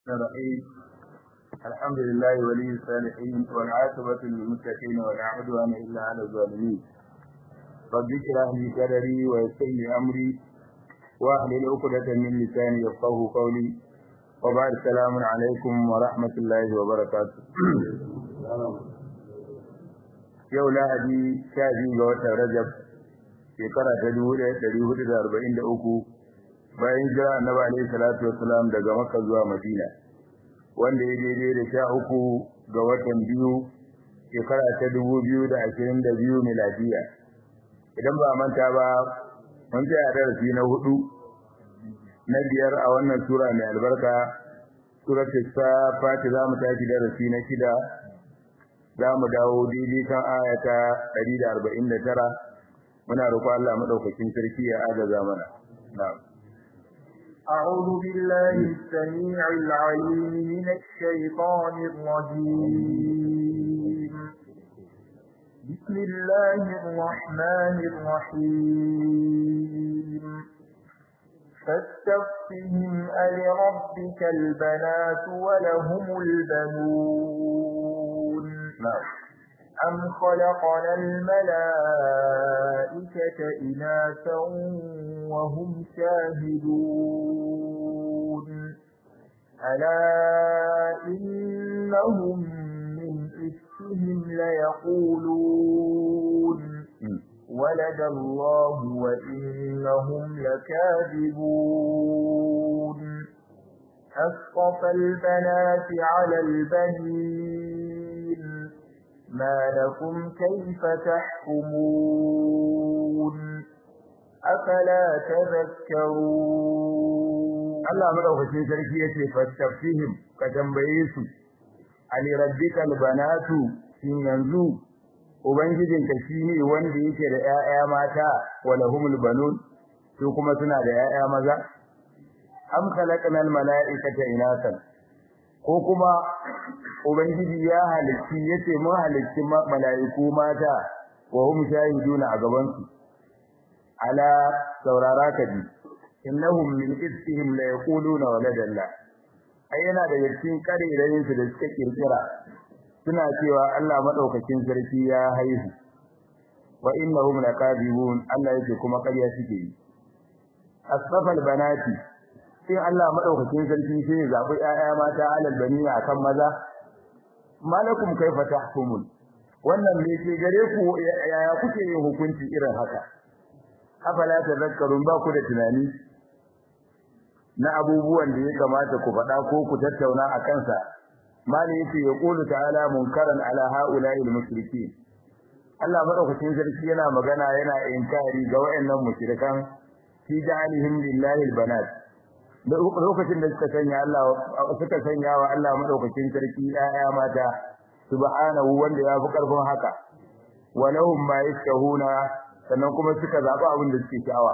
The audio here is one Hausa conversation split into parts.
الرحيم الحمد لله ولي الصالحين والعاقبة للمتقين ولا عدوان إلا على الظالمين رب اشرح لي صدري ويسر لي أمري واحلل عقدة من لساني يفقه قولي وبعد السلام عليكم ورحمة الله وبركاته yau lahadi sha biyu ga watan rajab shekara ta dubu ɗaya ɗari hudu da arba'in da uku bayan jira annabi alaihi salatu wassalam daga makka zuwa madina wanda ya daidai da sha uku ga watan biyu shekara ta dubu biyu da ashirin da biyu miladiya idan ba manta ba mun tsaya darasi na hudu na biyar a wannan sura mai albarka suratul safat za mu tashi darasi na shida za mu dawo daidai kan aya ta 149 muna roƙo Allah madaukakin sarki ya agaza mana na'am أعوذ بالله السميع العليم من الشيطان الرجيم بسم الله الرحمن الرحيم فاستفتهم ألربك البنات ولهم البنون na'am أم خلقنا الملائكة إناثا وهم شاهدون ألا إنهم من إفكهم ليقولون ولد الله وإنهم لكاذبون أسقف البنات على البنين ما لكم كيف تحكمون أفلا تذكرون Allah madaukakin sarki yace fastafihim ka tambaye su ali rabbikal banatu shin yanzu ubangijinka shine wanda yake da ƴaƴa mata walahumul banun su kuma suna da ƴaƴa maza am khalaqnal malaikata inasan ko kuma ubangiji ya halicci yace mun halicci malaiku mata wa hum shahiduna a gaban su ala saurara ka ji innahum min ifkihim la yaquluna waladallah ai yana da yakin kare idan su da suka kirkira suna cewa Allah madaukakin sarki ya haihu wa innahum lakadibun Allah yake kuma ƙarya suke yi asfafal banati sai Allah madaukakin sarki sai ya zabi ƴaƴa mata alal banina akan maza malakum kaifa tahkumun wannan me ke gare ku yaya kuke yin hukunci irin haka afala tadhakkarun ba ku da tunani na abubuwan da ya kamata ku faɗa ko ku tattauna a kansa mali yace ya qulu ta'ala munkaran ala ha'ula'il mushrikeen Allah madaukakin sarki yana magana yana inkari ga wayannan mushrikan fi ja'alihim lillahi albanat lokacin da suka sanya Allah suka sanya wa Allah madaukakin sarki ayya mata subhanahu wanda ya fi karfin haka walahum ma yashahuna sannan kuma suka zaba abin da suke sha'awa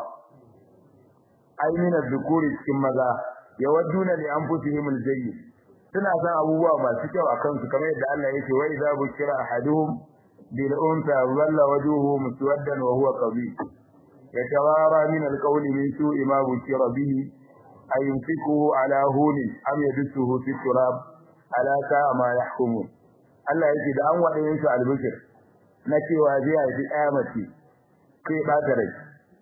ainihin dhukuri cikin maza yawadduna li anfusihim aljayyid suna san abubuwa masu kyau akan su kamar yadda Allah yake wa idza bushira ahaduhum bil unsa walla wajhuhu muswaddan wa huwa qabih yatawara min alqawli min su'i ma bushira bihi ayumsikuhu ala huni am yadsuhu fi turab ala sa'a ma yahkumun Allah yake da an wadayin su albishir na cewa zai haifi ɗaya mace kai ba ta rai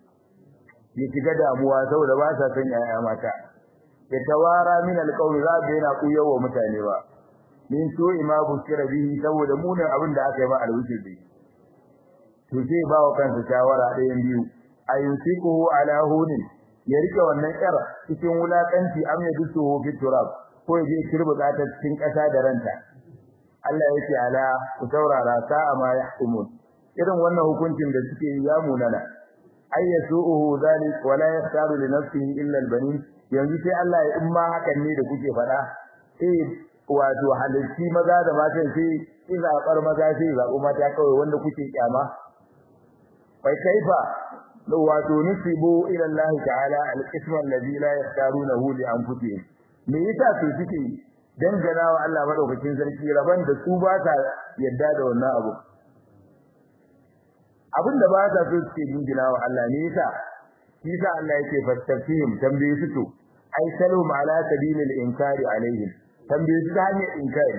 ya shiga damuwa saboda ba sa son yaya mata ya tawara min alqawli za ga yana kuyawa mutane ba min so ima bushira bihi saboda munin abin da aka yi ba alwuce bi to sai ba wa kansa shawara ɗayan biyu ayusiku ala hunin ya rike wannan yar cikin wulakanci am ya dusu fi turab ko ya je kirbuta ta cikin ƙasa da ranta Allah yake ala ku saurara sa'a ma yahkumun irin wannan hukuncin da suke yi ya munana ayyasuhu zalik wala yastaru li nafsihi illa albanin yanzu sai Allah ya in ma hakan ne da kuke fada eh wato halalci maza da mata sai in zabar maza sai zabu mata kawai wanda kuke kyama bai kaifa wato nusibu ila Allah ta'ala al-qisma alladhi la yastarunahu li anfusihim me yasa su suke dangana wa Allah madaukakin sarki raban da su ba ta yadda da wannan abu abinda ba ta so suke jingina wa Allah ne yasa yasa Allah yake fastafihim tambaye su to ai salhum ala sabilil inkari alaihim tambaye su ta hanyar inkari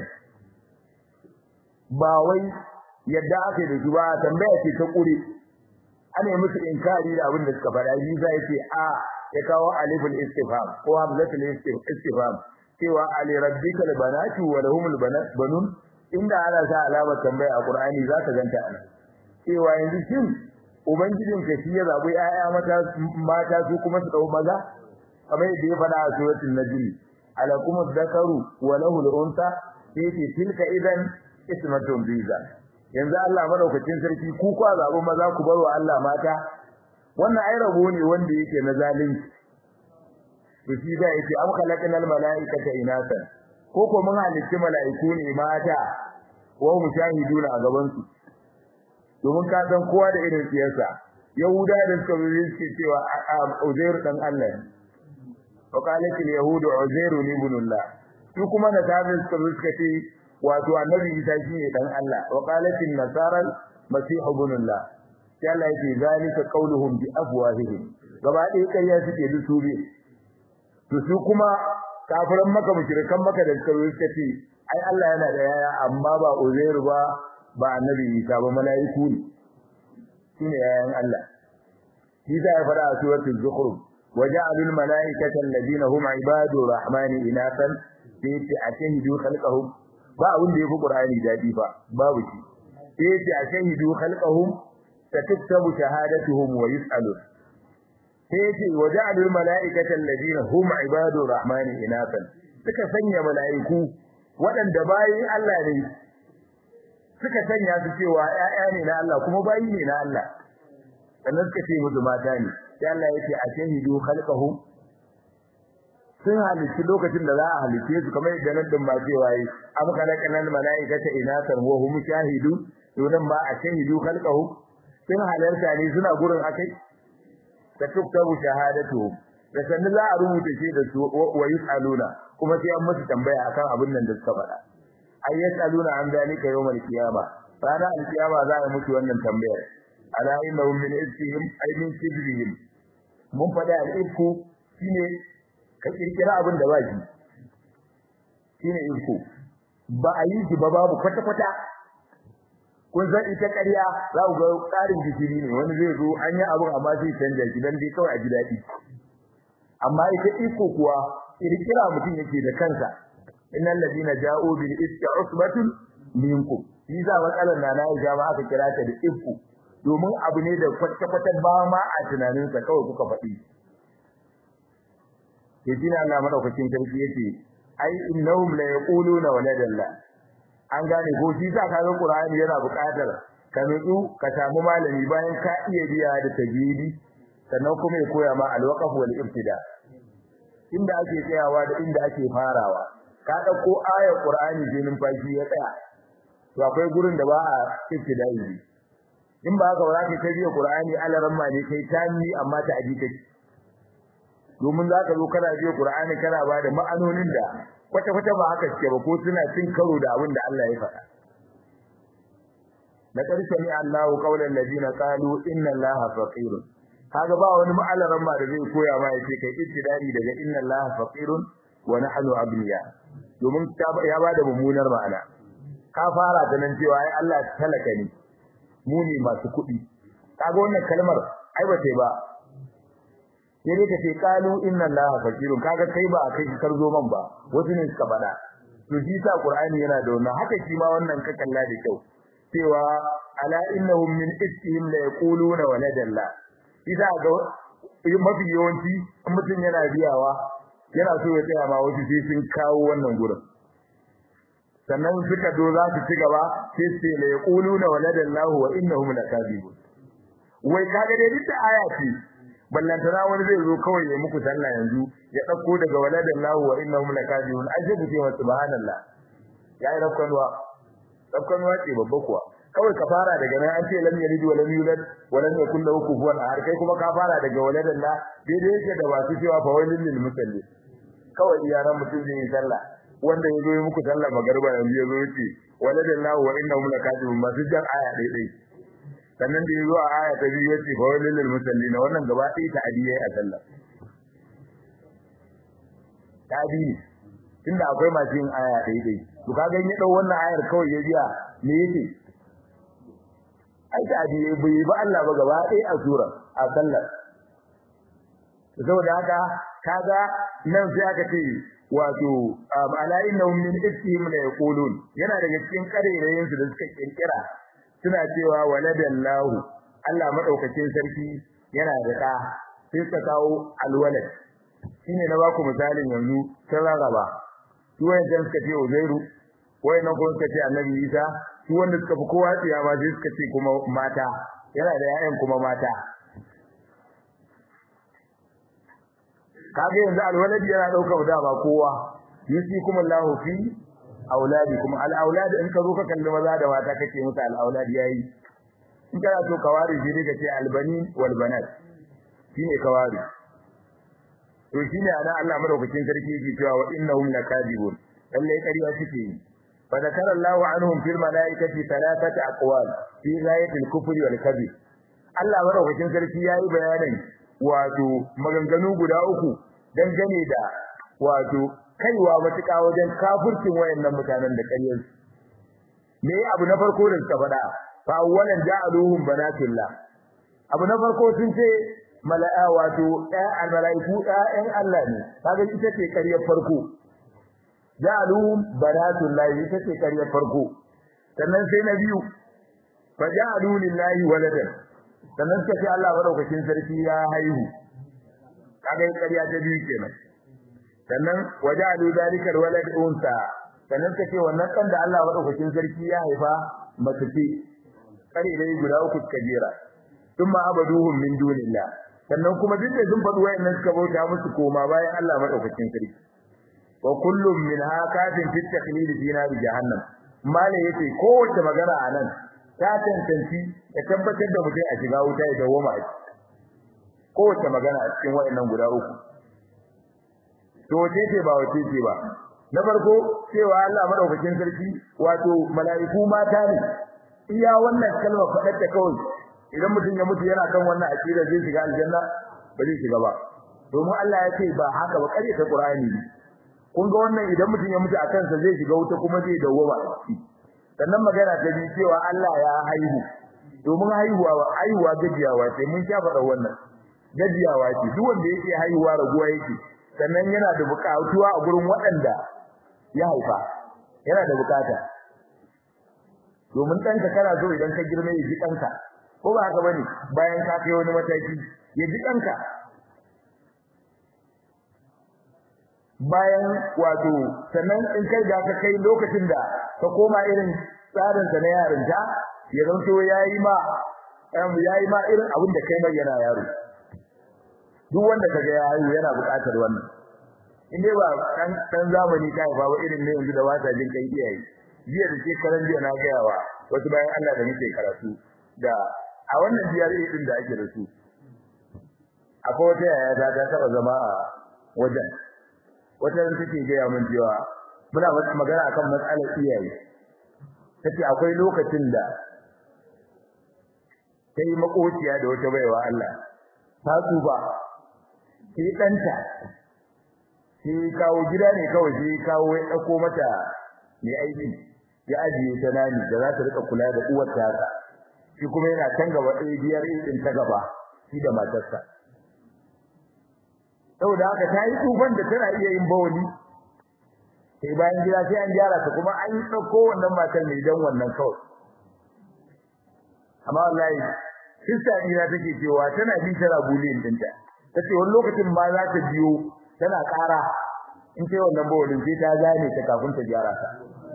ba wai yadda aka yi da su ba tambaya ce ta kure ana yi musu inkari da abin da suka faɗa yi za ce a ya kawo alifin istifham ko hamzatul istifham cewa ali rabbika albanatu wa lahumul banun inda ana sa alamar tambaya a qur'ani za ka ganta ana cewa yanzu shin ubangijin ka shi ya zabi ƴaƴa mata mata su kuma su dau maza kamar yadda ya faɗa a suratul najm alakum dhakaru wa lahu al-unsa fi tilka idan ismatun biza yanzu Allah madaukakin sarki ku kwa zabi maza ku bar wa Allah mata wannan ai rabo ne wanda yake na zalunci to shi da yake am khalaqnal malaikata inatan ko ko mun halicci malaiku ne mata wa mushahiduna a gaban su domin ka san kowa da irin siyasa yahuda da suka yi suke cewa uzair dan Allah wa qalat al yahud uzair ibn Allah su kuma na tafi suka suka ce wato annabi Isa shine dan Allah wa qalat an nasara masih ibn Allah sai Allah yake zalika qauluhum bi afwahihim gaba ɗaya ƙarya suke dusube to su kuma kafiran maka mushrikan maka da suka yi suka ce ai Allah yana da yaya amma ba Uzairu ba ba annabi Isa ba mala'iku ne shine yayan Allah shi da ya fara a suratul zukhruf waja'alul mala'ikata alladhina hum ibadu rahmani inatan sai ce ashahidu khalqahum ba abin da yafi Qur'ani dadi ba babu shi sai ce ashahidu khalqahum satuktabu shahadatuhum wa yus'alun sai yace waja'alul mala'ikata alladhina hum ibadur rahmani inatan suka sanya mala'iku waɗanda bayin Allah ne suka sanya su cewa ƴaƴa ne na Allah kuma bayi ne na Allah sannan suka ce musu mata ne sai Allah yace ashahidu khalqahum sun halitta lokacin da za a halitte su kamar yadda nan din ma cewa yi am khalaqnal mala'ikata inatan wa hum shahidu to ma ashahidu khalqahum sun halarta ne suna gurin akai da tuktabu shahadatuhum da sanin za a rubuta shi da su wa yusaluna kuma sai an musu tambaya akan abin nan da suka faɗa ay yasaluna an zalika yawmal qiyama ranar alkiyama za a musu wannan tambayar ala innahum min isfihim ay min kibrihim mun faɗa al-ifku shine ka kirkira abin da ba shi shine ifku ba a yi shi ba babu kwata-kwata kun san ita ƙarya za ku ga ƙarin gishiri ne wani zai zo an yi abin amma sai canja shi dan dai kawai a ji daɗi amma ita iko kuwa kirkira mutum yake da kansa innal ladina ja'u bil iska usbatun minkum shi za matsalar na nayi ga aka kira ta da iko domin abu ne da kwata-kwata ba ma a tunaninsa kawai kuka faɗi yaji na Allah madaukakin sarki yace ai innahum la yaquluna waladallah an gane ko shi sa kaga Qur'ani yana buƙatar ka nutsu ka samu malami bayan ka iya biya da tajwidi sannan kuma ya koya ma al-waqf wal ibtida inda ake tsayawa da inda ake farawa ka dauko ayar Qur'ani je numfashi ya tsaya to akwai gurin da ba a ibtida'i in ba haka ba za ka kai biya Qur'ani alaran ma ne kai tani amma ta aji kake domin za ka zo kana biya Qur'ani kana ba da ma'anonin da kwata-kwata ba haka suke ba ko suna cin karo da abin da Allah ya faɗa. Na ƙarshe ne Allahu qaulan ladina qalu inna Allaha faqirun. Kaga ba wani ma'alaran ma da zai koya ma yace kai ittidari daga inna Allaha faqirun wa nahnu aghniya. Domin ya bada mummunar ma'ana. Ka fara da nan cewa ai Allah talaka ne. Mu ne masu kuɗi. Kaga wannan kalmar ai ba sai ba sai dai ka ce qalu inna allaha faqirun kaga kai ba kai kar zo man ba wasu ne suka faɗa to shi sa qur'ani yana da wannan haka shi ma wannan ka kalla da kyau cewa ala innahum min iskihim la yaquluna waladalla idan ga mafi yawanci mutum yana biyawa yana so ya tsaya ma wasu sai sun kawo wannan gurin sannan suka do za su ci gaba sai sai la yaquluna waladallahu wa innahum lakadibun wai kaga dai duk aya ce ballantana wani zai zo kawai ya muku sallah yanzu ya dauko daga waladan lahu wa innahum lakadibun aje ku ce subhanallah ya yi rakkanwa rakkanwa ce babba kuwa kawai ka fara daga nan an ce lam yalid wa lam yulad wa lam yakul lahu kufuwan ahad kai kuma ka fara daga waladan la daidai yake da masu cewa fa wailil lil musalli kawai iyaran mutum zai yi sallah wanda ya zo yi muku sallah magarba yanzu ya zo yace waladan lahu wa innahum lakadibun masu jan aya daidai sannan da yazo a aya ta biyu yace fa walil musallin wannan gaba ɗaya ta adiyai a sallah tabi ne tunda akwai masu yin aya ɗaya ɗaya to kaga ya dau wannan ayar kawai ya biya me yake ai tabi bai ba Allah ba gaba ɗaya a sura a sallar saboda haka kaga nan sai aka ce wato ala innahum min iftihim la yaqulun yana daga cikin karerayen su da suka kirkira suna cewa waladallahu Allah madaukakin sarki yana da da sai suka kawo alwalad shine na baku misalin yanzu sai rarraba su wayan suka ce Uzairu wayan kuma suka ce Annabi Isa su wanda suka fi kowa tsiya ma sai suka ce kuma mata yana da 'ya'yan kuma mata kaga yanzu alwaladi yana daukar dama kowa yusikum Allahu fi auladikum al aulad in ka zo ka kalli maza da mata kake musu al aulad yayi in kana so ka ware shi ka ce al banin wal banat shine ka ware to shine ana Allah madaukakin sarki yake cewa wa innahum lakadibun lalle kariya suke yi fa zakara Allahu anhum fil malaikati thalathata aqwal fi ghayatil kufri wal kadhib Allah madaukakin sarki yayi bayanin wato maganganu guda uku dangane da wato kaiwa matuƙa wajen kafircin wayannan mutanen da ƙaryar me abu na farko da suka faɗa fa awwalan ja'aluhum banatullah abu na farko sun ce mala'a wato ɗayan malaiku ɗayan Allah ne kaga ita ce ƙaryar farko ja'aluhum banatullah ita ce ƙaryar farko sannan sai na biyu fa ja'alu lillahi waladan sannan suka ce Allah madaukakin sarki ya haihu kaga ƙarya ta biyu kenan sannan waja'alu zalika alwalad unsa sannan suka ce wannan dan da Allah madaukakin sarki ya haifa mace ce kare dai guda uku kabira thumma abaduhum min dunillah sannan kuma duk da sun faɗi wayannan suka bauta musu koma bayan Allah madaukakin sarki wa kullum min hakatin fit takhlid fi nar jahannam mala yace kowace magana anan ta tantance da tabbatar da mutum a shiga wuta ya dawoma a kowace magana a cikin wayannan guda uku to wace ce ba wace ce ba na farko cewa Allah madaukakin sarki wato mala'iku mata ne iya wannan kalma fadar ta kawai idan mutum ya mutu yana kan wannan akida zai shiga aljanna ba zai shiga ba domin Allah ya ce ba haka ba kare ta Qur'ani kun ga wannan idan mutum ya mutu akan sa zai shiga wuta kuma zai dawoma a ciki sannan magana ta bi cewa Allah ya haihu domin haihuwa haihuwa gajiyawa ce mun sha faɗa wannan gajiyawa ce duk wanda yake haihuwa raguwa yake sannan yana da buƙatuwa a gurin waɗanda ya haifa yana da buƙata domin ɗanka kana so idan ka girma ya ji ɗanka ko ba haka bane bayan ka kai wani mataki ya ji ɗanka bayan wato sannan in kai da ka kai lokacin da ka koma irin tsarin sa na yarinta ya zanto yayi ma yayi ma irin abin da kai mai yana yaro duk wanda kaga ya haihu yana buƙatar wannan in dai ba kan dan zamani kai ba ba irin ne yanzu da wata jin kai iyaye jiya da ke karan jiya na ga yawa wasu bayan Allah da muke karatu da a wannan biyar din da ake da su akwai wata yaya ta ta taba zama a wajen wata ran take ga mun cewa muna magana akan matsalar iyaye tace akwai lokacin da sai makociya da wata baiwa Allah ta tsuba sai danta sai kawo gida ne kawai sai kawo ya dauko mata mai aiki ya ajiye ta nani da za ta rika kula da uwar ta shi kuma yana can gaba ɗaya biyar din ta gaba shi da matarsa saboda haka ta yi tsufan da tana iya yin bawani sai bayan gida sai an gyara ta kuma an dauko wannan matar ne dan wannan kawai amma wallahi sista dina take cewa tana bi tana bulin dinta tace wani lokacin ma za ta biyo tana ƙara in sai wannan bawalin sai ta gane ta kafin ta gyara ta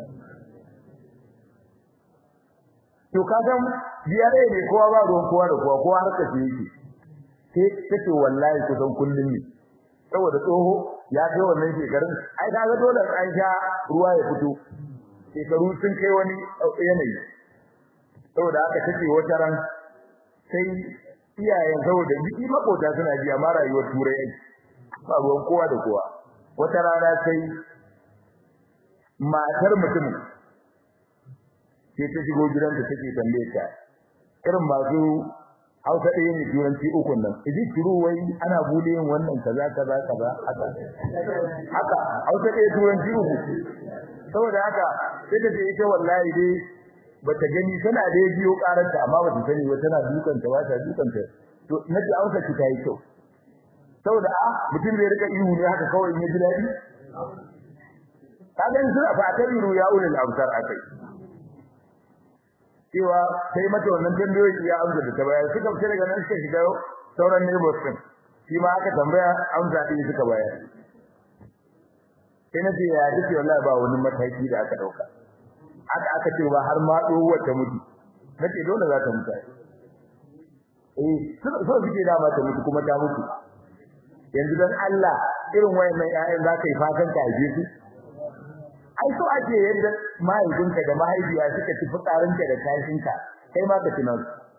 to kaga biyare ne kowa ba ruwan kowa da kowa kowa harka ce yake sai tace wallahi kusan kullum ne saboda tsoho ya kai wannan shekarun ai kaga dole an sha ruwa ya fito shekaru sun kai wani yanayi saboda haka take wata ran sai iyayen saboda biki makota suna ji amma rayuwar turai ai ba ruwan kowa da kowa wata rana sai matar mutum sai ta shigo gidanta take tambaye ta irin masu Hausa ɗaya ne turanci ukun nan idi shiru wai ana bude yin wannan kaza kaza kaza haka haka Hausa ɗaya turanci uku saboda haka sai da ce ita wallahi dai bata gani tana da biyo karanta amma bata sani ba tana dukanta ba ta dukanta to nace Hausa ki tayi kyau saboda a mutum zai rika ihu ne haka kawai ya ji dadi kaga suna fa ta iru ya ulul absar akai cewa sai mata wannan tambayoyi ya amsa da ta bayar suka fita daga nan suka shiga sauran neighbors din shi ma aka tambaya amsa din suka bayar sai nace ya dace wallahi ba wani mataki da aka dauka aka aka ce ba har ma dowar ta mutu nace dole za ta mutu eh so suke da ta mutu kuma ta mutu yanzu dan Allah irin wayannan ƴaƴan za ka yi fatan ka aje su ai so ake yadda mahaifinka da mahaifiya suka ci fitsarinka da kashinka kai ma ka tunan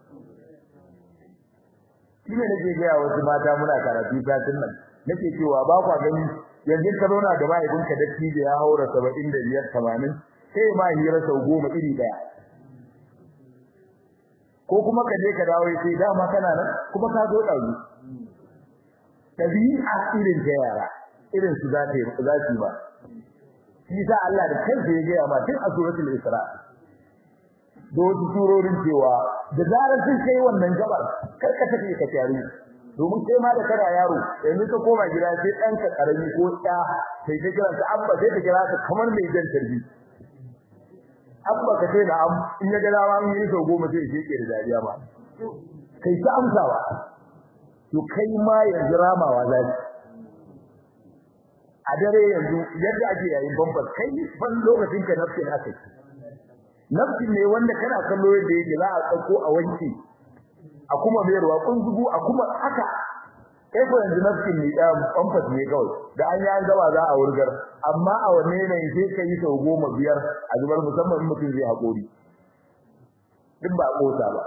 shi ne nake gaya wasu mata muna karatu satin nan nake cewa ba kwa gani yanzu ka zauna da mahaifinka da tije ya haura saba'in da biyar tamanin sai ma hira sau goma iri ɗaya ko kuma ka je ka dawo sai dama kana nan kuma ka zo ɗauki tabi'a irin ta yara irin su za ta yi za su ba shi sa Allah da kansa ya gaya ma tun a suratul Isra da wasu surorin cewa da zarar sun kai wannan gabar kar ka tafi ka tare domin kai ma da kana yaro yanzu ka koma gida sai dan ka karami ko ɗa sai ka kira ka abba sai ka kira ka kamar mai jan tarbi abba ka sai da am in ya ga dama mun yi sau goma sai ya ke da dariya ma kai ta amsawa to kai ma yanzu ramawa za a dare yanzu yadda ake yayin bambar kai ban lokacin ka nafsin aka nafsin ne wanda kana kallo yadda yake za a tsako a wanke a kuma mayarwa kunzugu a kuma haka kai ko yanzu nafsin ne da bambar ne kawai da an yi an gaba za a wurgar amma a wanne ne sai ka yi sau goma biyar a zubar musamman in mutum zai haƙori duk ba ƙosa ba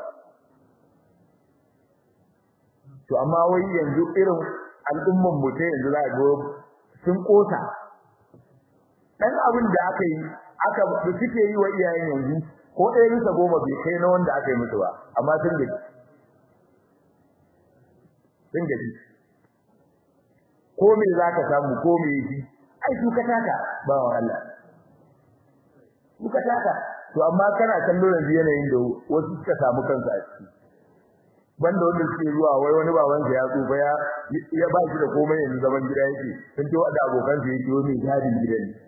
to amma wai yanzu irin al'umman mu ta yanzu za ga sun kosa dan abin da aka yi aka suke yi wa iyayen yanzu ko ɗaya bisa goma bai kai na wanda aka yi musu ba amma sun gaji sun gaji ko me za ka samu ko me yi ai su ka taka ba wa Allah su ka taka to amma kana kallo yanzu yanayin da wasu suka samu kansu a ciki banda wanda suke zuwa wai wani baban sa ya tsufa ya ya ba shi da komai yanzu zaman gida yake sun ce wanda abokan sa yake wani gadin gidan ne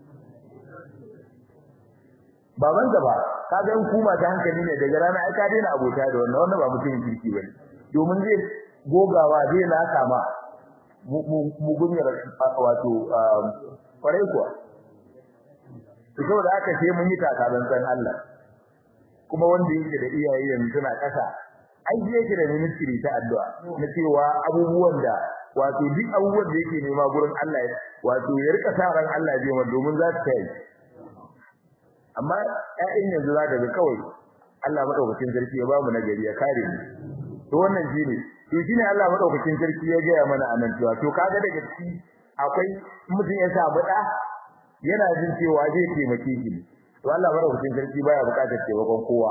baban sa ba ka ga kuma ta hankali ne daga rana ai ka daina abota da wannan wannan ba mutumin kirki bane domin zai gogawa zai na kama mu gunyar wato kwarai kuwa to saboda haka sai mun yi takalan san Allah kuma wanda yake da iyaye yanzu suna kasa ai yake da ministry ta addu'a na cewa abubuwan da wato duk abubuwan da yake nema gurin Allah wato ya rika sa ran Allah ya biya domin za ta yi amma ƴaƴan yanzu za ka ga kawai Allah madaukakin sarki ya ba mu nagari ya kare mu to wannan shine to shine Allah madaukakin sarki ya gaya mana anan cewa to kaga daga ciki akwai mutum ya samu da yana jin cewa zai taimake shi to Allah madaukakin sarki baya bukatar taimakon kowa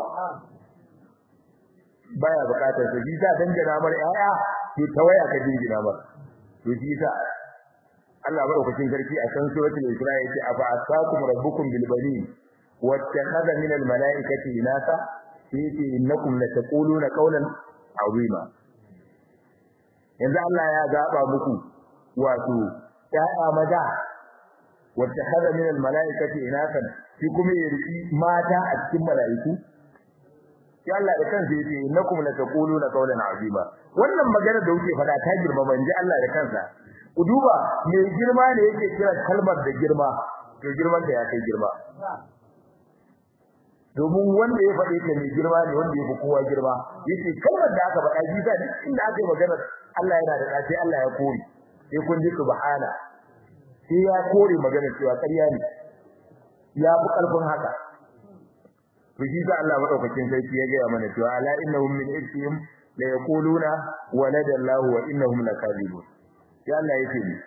baya bukatar sa shi sa dangana mar yaya to tawaya ka dingina mar to shi sa Allah madaukakin sarki a san suratul Isra yace afa asakum rabbukum bil banin wattakhadha min al malaikati inasa yace innakum lataquluna qawlan azima yanzu Allah ya zaba muku wato yaya maza wattakhadha min al malaikati inasa shi kuma ya riki mata a cikin malaiku sai Allah da kansa yace innakum lataquluna qawlan azima wannan magana da kuke faɗa ta girma manje Allah da kansa ku duba me girma ne yake kira kalmar da girma to girman da ya kai girma domin wanda ya faɗe ta mai girma ne wanda ya fi kowa girma yace kalmar da aka faɗa ji sai inda aka yi magana Allah yana da sai Allah ya kore sai kun ji subhana sai ya kore magana cewa ƙarya ne ya fi ƙarfin haka to shi sa Allah madaukakin sarki ya ga mana cewa ala innahum min ifkihim la yaquluna walada Allah wa innahum lakadibun ya Allah yake ni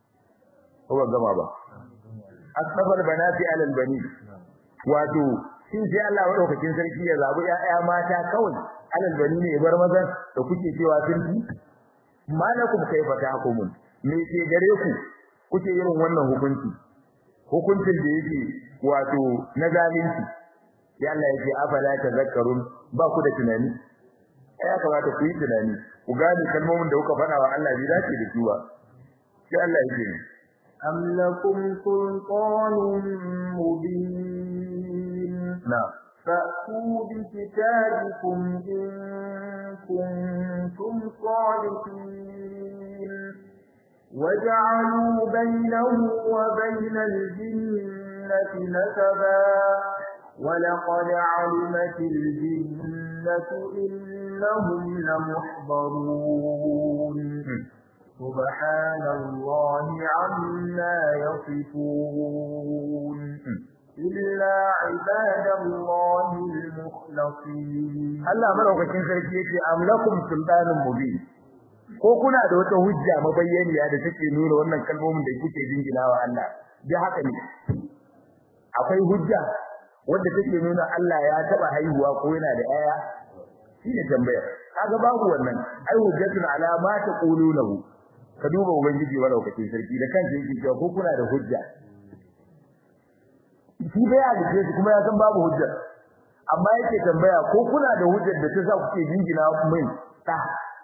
ko ba gama ba asbabal banati ala albani wato shin sai Allah madaukakin sarki ya zabi ƴaƴa mata kawai alal bani ne bar mazan da kuke cewa sun fi malakum kaifa tahkumun me ke gare ku kuke irin wannan hukunci hukuncin da yake wato na zalunci sai Allah yake afala tazakkarun ba ku da tunani ya kamata ku yi tunani ku gane kalmomin da kuka faɗa wa Allah bai dace da su ba sai Allah yake أم لكم سلطان مبين na'am فأتوا بكتابكم إن كنتم صادقين وجعلوا بينه وبين الجنة نسبا ولقد علمت الجنة إنهم لمحضرون سبحان الله عما يصفون إلا عباد الله المخلصين Allah madaukakin sarki yake amlakum sultanun mubin ko kuna da wata hujja mabayyaniya da take nuna wannan kalmomin da kuke jinginawa Allah da haka ne akwai hujja wanda take nuna Allah ya taba haihuwa ko yana da aya shine tambayar kaga babu wannan ai hujjatun ala ma taqulunahu ka duba ubangiji madaukakin sarki da kansa yake cewa ko kuna da hujja shi bai halice su kuma ya san babu hujja amma yake tambaya ko kuna da hujjar da ta sa kuke jingina min ta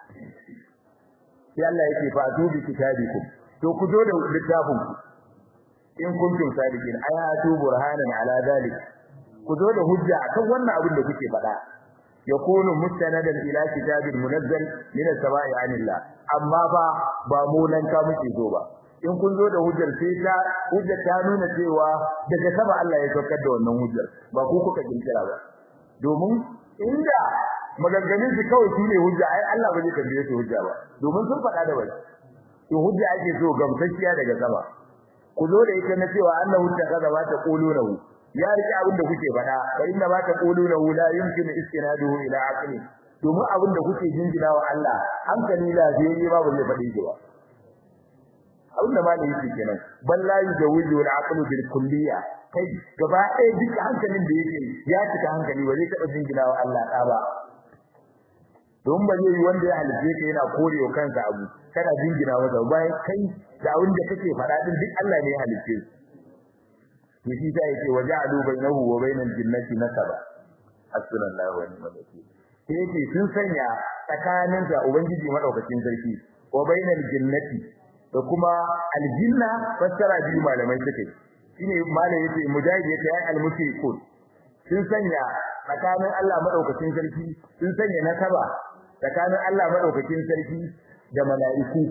sai Allah yake fa to bi kitabikum to ku zo da littafin ku in kuntum sadiqin ayatu burhanan ala dalik ku zo da hujja akan wannan abin da kuke faɗa yakunu mustanadan ila kitabin munazzal min as-sama'i anillah amma ba ba mu nan ka muke zo ba in kun zo da hujjar sai ta hujjar ta nuna cewa daga sama Allah ya saukar da wannan hujjar ba ku kuka kirkira ba domin inda maganganun su kawai shine hujja ai Allah ba zai tambaye su hujja ba domin sun faɗa da wani to hujja ake so gamsashiya daga sama ku zo da ita na cewa annahu takaza ba ta qulunahu ya rike abin da kuke faɗa fa inna ma ta qulunahu la yumkinu istinaduhu ila aqli domin abin da kuke jingina wa Allah hankali lafiyayye ba ba zai faɗi shi ba abin da malami yake kenan bal la yujawizu al aqlu bil kulliya kai gaba ɗaya duk hankalin da yake ya cika hankali ba zai taɓa jingina wa Allah ɗa ba don ba zai yi wanda ya halice ka yana korewa kansa abu kana jingina masa bayan kai da abin da kake faɗa din duk Allah ne ya halice to shi ta yake waja'alu bainahu wa bainal jinnati nasaba hasbunallahu wa ni'mal wakeel sai yake sun sanya tsakanin da ubangiji madaukakin sarki wa bainal jinnati da kuma aljinna fassara biyu malamai suke shine malai yace mujahid yace ya almushrikun sun sanya tsakanin Allah madaukakin sarki sun sanya nasaba tsakanin Allah madaukakin sarki da mala'iku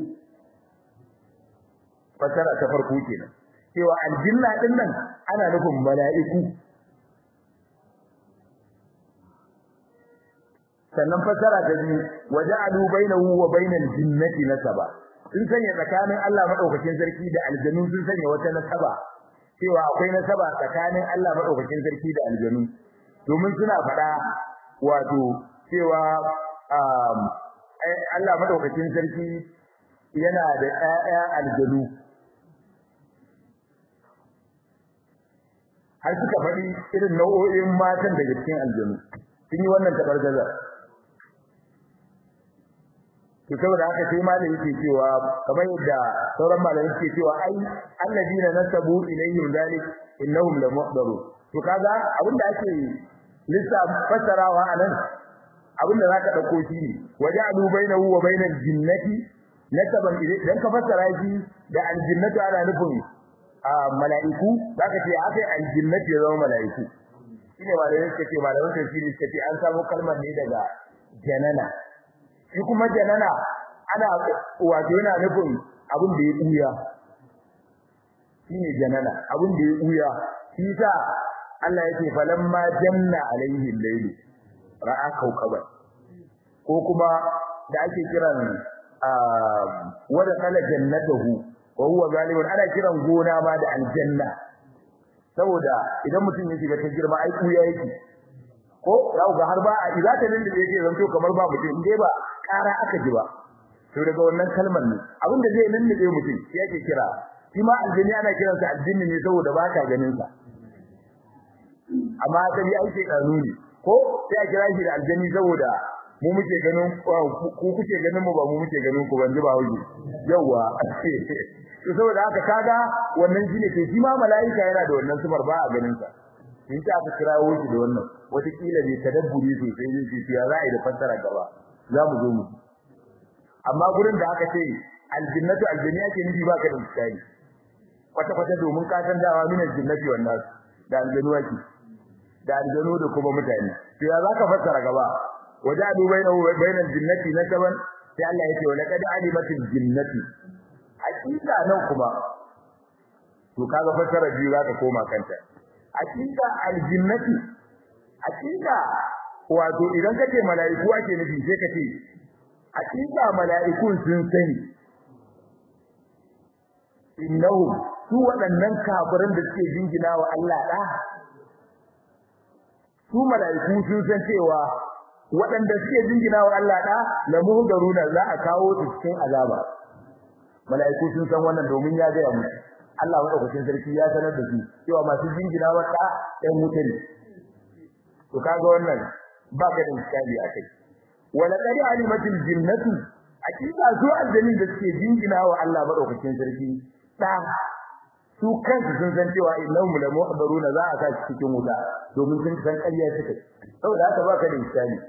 fassara ta farko kenan cewa aljinna din nan ana nufin mala'iku sannan fassara ta biyu waja'alu bainahu wa bainal jinnati nasaba sun sanya tsakanin Allah madaukakin sarki da aljanu sun sanya wata nasaba cewa akwai nasaba tsakanin Allah madaukakin sarki da aljanu domin suna faɗa wato cewa Allah madaukakin sarki yana da ƴaƴa aljanu har suka faɗi irin nau'o'in matan daga cikin aljanu sun yi wannan tabargaza to saboda haka sai malami yake cewa kamar yadda sauran malamai suke cewa ai alladina nasabu ilayhim zalik innahum la muhdaru to kaga abinda ake lissa fasarawa anan abinda zaka dauko shi ne waja'alu bainahu wa bainal jinnati nasaban idan ka fasara shi da aljinnatu ana nufin a mala'iku zaka ce akai aljinnati ya zama mala'iku shine malamai suke ce malamai tafsiri suke ce an samu kalmar ne daga janana shi kuma janana ana wato yana nufin abin da ya buya shine janana abin da ya buya shi sa Allah yake falamma janna alaihi al-layl ra'a kawkaban ko kuma da ake kiran wada kala jannatuhu wa huwa zalimun ana kiran gona ma da aljanna saboda idan mutum ya shiga ta girma ai kuya yake ko yau ga har ba a izata nan da yake zanto kamar ba mutum inde ba ƙara aka ji ba to daga wannan kalmar ne abin da zai nannabe mutum shi yake kira shi ma aljini ana kiransa aljini ne saboda ba ka ganin sa amma asali ai sai kanu ne ko sai a kira shi da aljani saboda mu muke ganin ku kuke ganin mu ba mu muke ganin ku ban ji ba hauji yawa to saboda haka kaga wannan shine to shi ma malaika yana da wannan sifar ba a ganin sa in ta aka kirawo shi da wannan wata kila bai tadabburi sosai zai ce ya za a yi da fassara gaba za mu zo mu amma gurin da aka ce aljannatu aljanna yake nufi ba ka da misali kwata kwata domin ka san dawa min aljannati wannan da aljanu yake da aljanu da kuma mutane to ya za ka fassara gaba wajadu bainahu wa bainal jinnati nasaban sai Allah yake wa laqad alimatil jinnati hakika nan kuma to kaga fassara biyu za ka koma kanta hakika aljinnati hakika wato idan kace mala'iku ake nufi sai kace hakika mala'ikun sun sani innahu su waɗannan kafirin da suke jingina wa Allah da su mala'iku sun san cewa waɗanda suke jingina wa Allah da la muhdaruna za a kawo su cikin azaba mala'iku sun san wannan domin ya ga mu Allah madaukakin sarki ya sanar da su cewa masu jingina wa da ɗan wuta ne to kaga wannan ba ka da misali akai wala qad alimatil jinnatu akida su aljanni da suke jingina wa Allah madaukakin sarki da su kansu sun san cewa innahum la muhdaruna za a sa su cikin wuta domin sun san ƙarya suke saboda haka ba ka da misali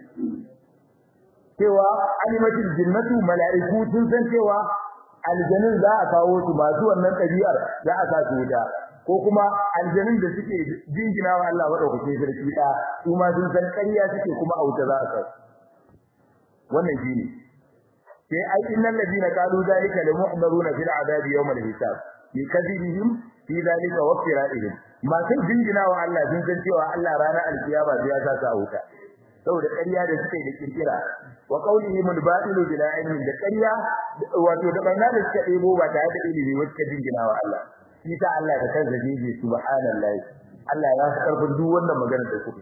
cewa alimatil jinnatu mala'iku sun san cewa aljanin za a kawo su masu wannan ɗabi'ar za a sa su wuta ko kuma aljanin da suke jingina wa Allah madaukakin sarki da su ma sun san ƙarya suke kuma a wuta za a sa wannan shine sai ai innal ladina qalu zalika la muhdaruna fil adabi yawm al hisab bi kadhibihim fi zalika wa fira'ihim ma sun jingina wa Allah sun san cewa Allah ranar alkiyama zai sa su a wuta saboda ƙarya da suke da kirkira wa qawlihim al-batilu bila ilmin da ƙarya wato da barna da suka debo ba tare da ilimi wacce jingina wa Allah shi ta Allah da kansa jiji subhanallahi Allah ya fi karfin duk wannan magana da kuke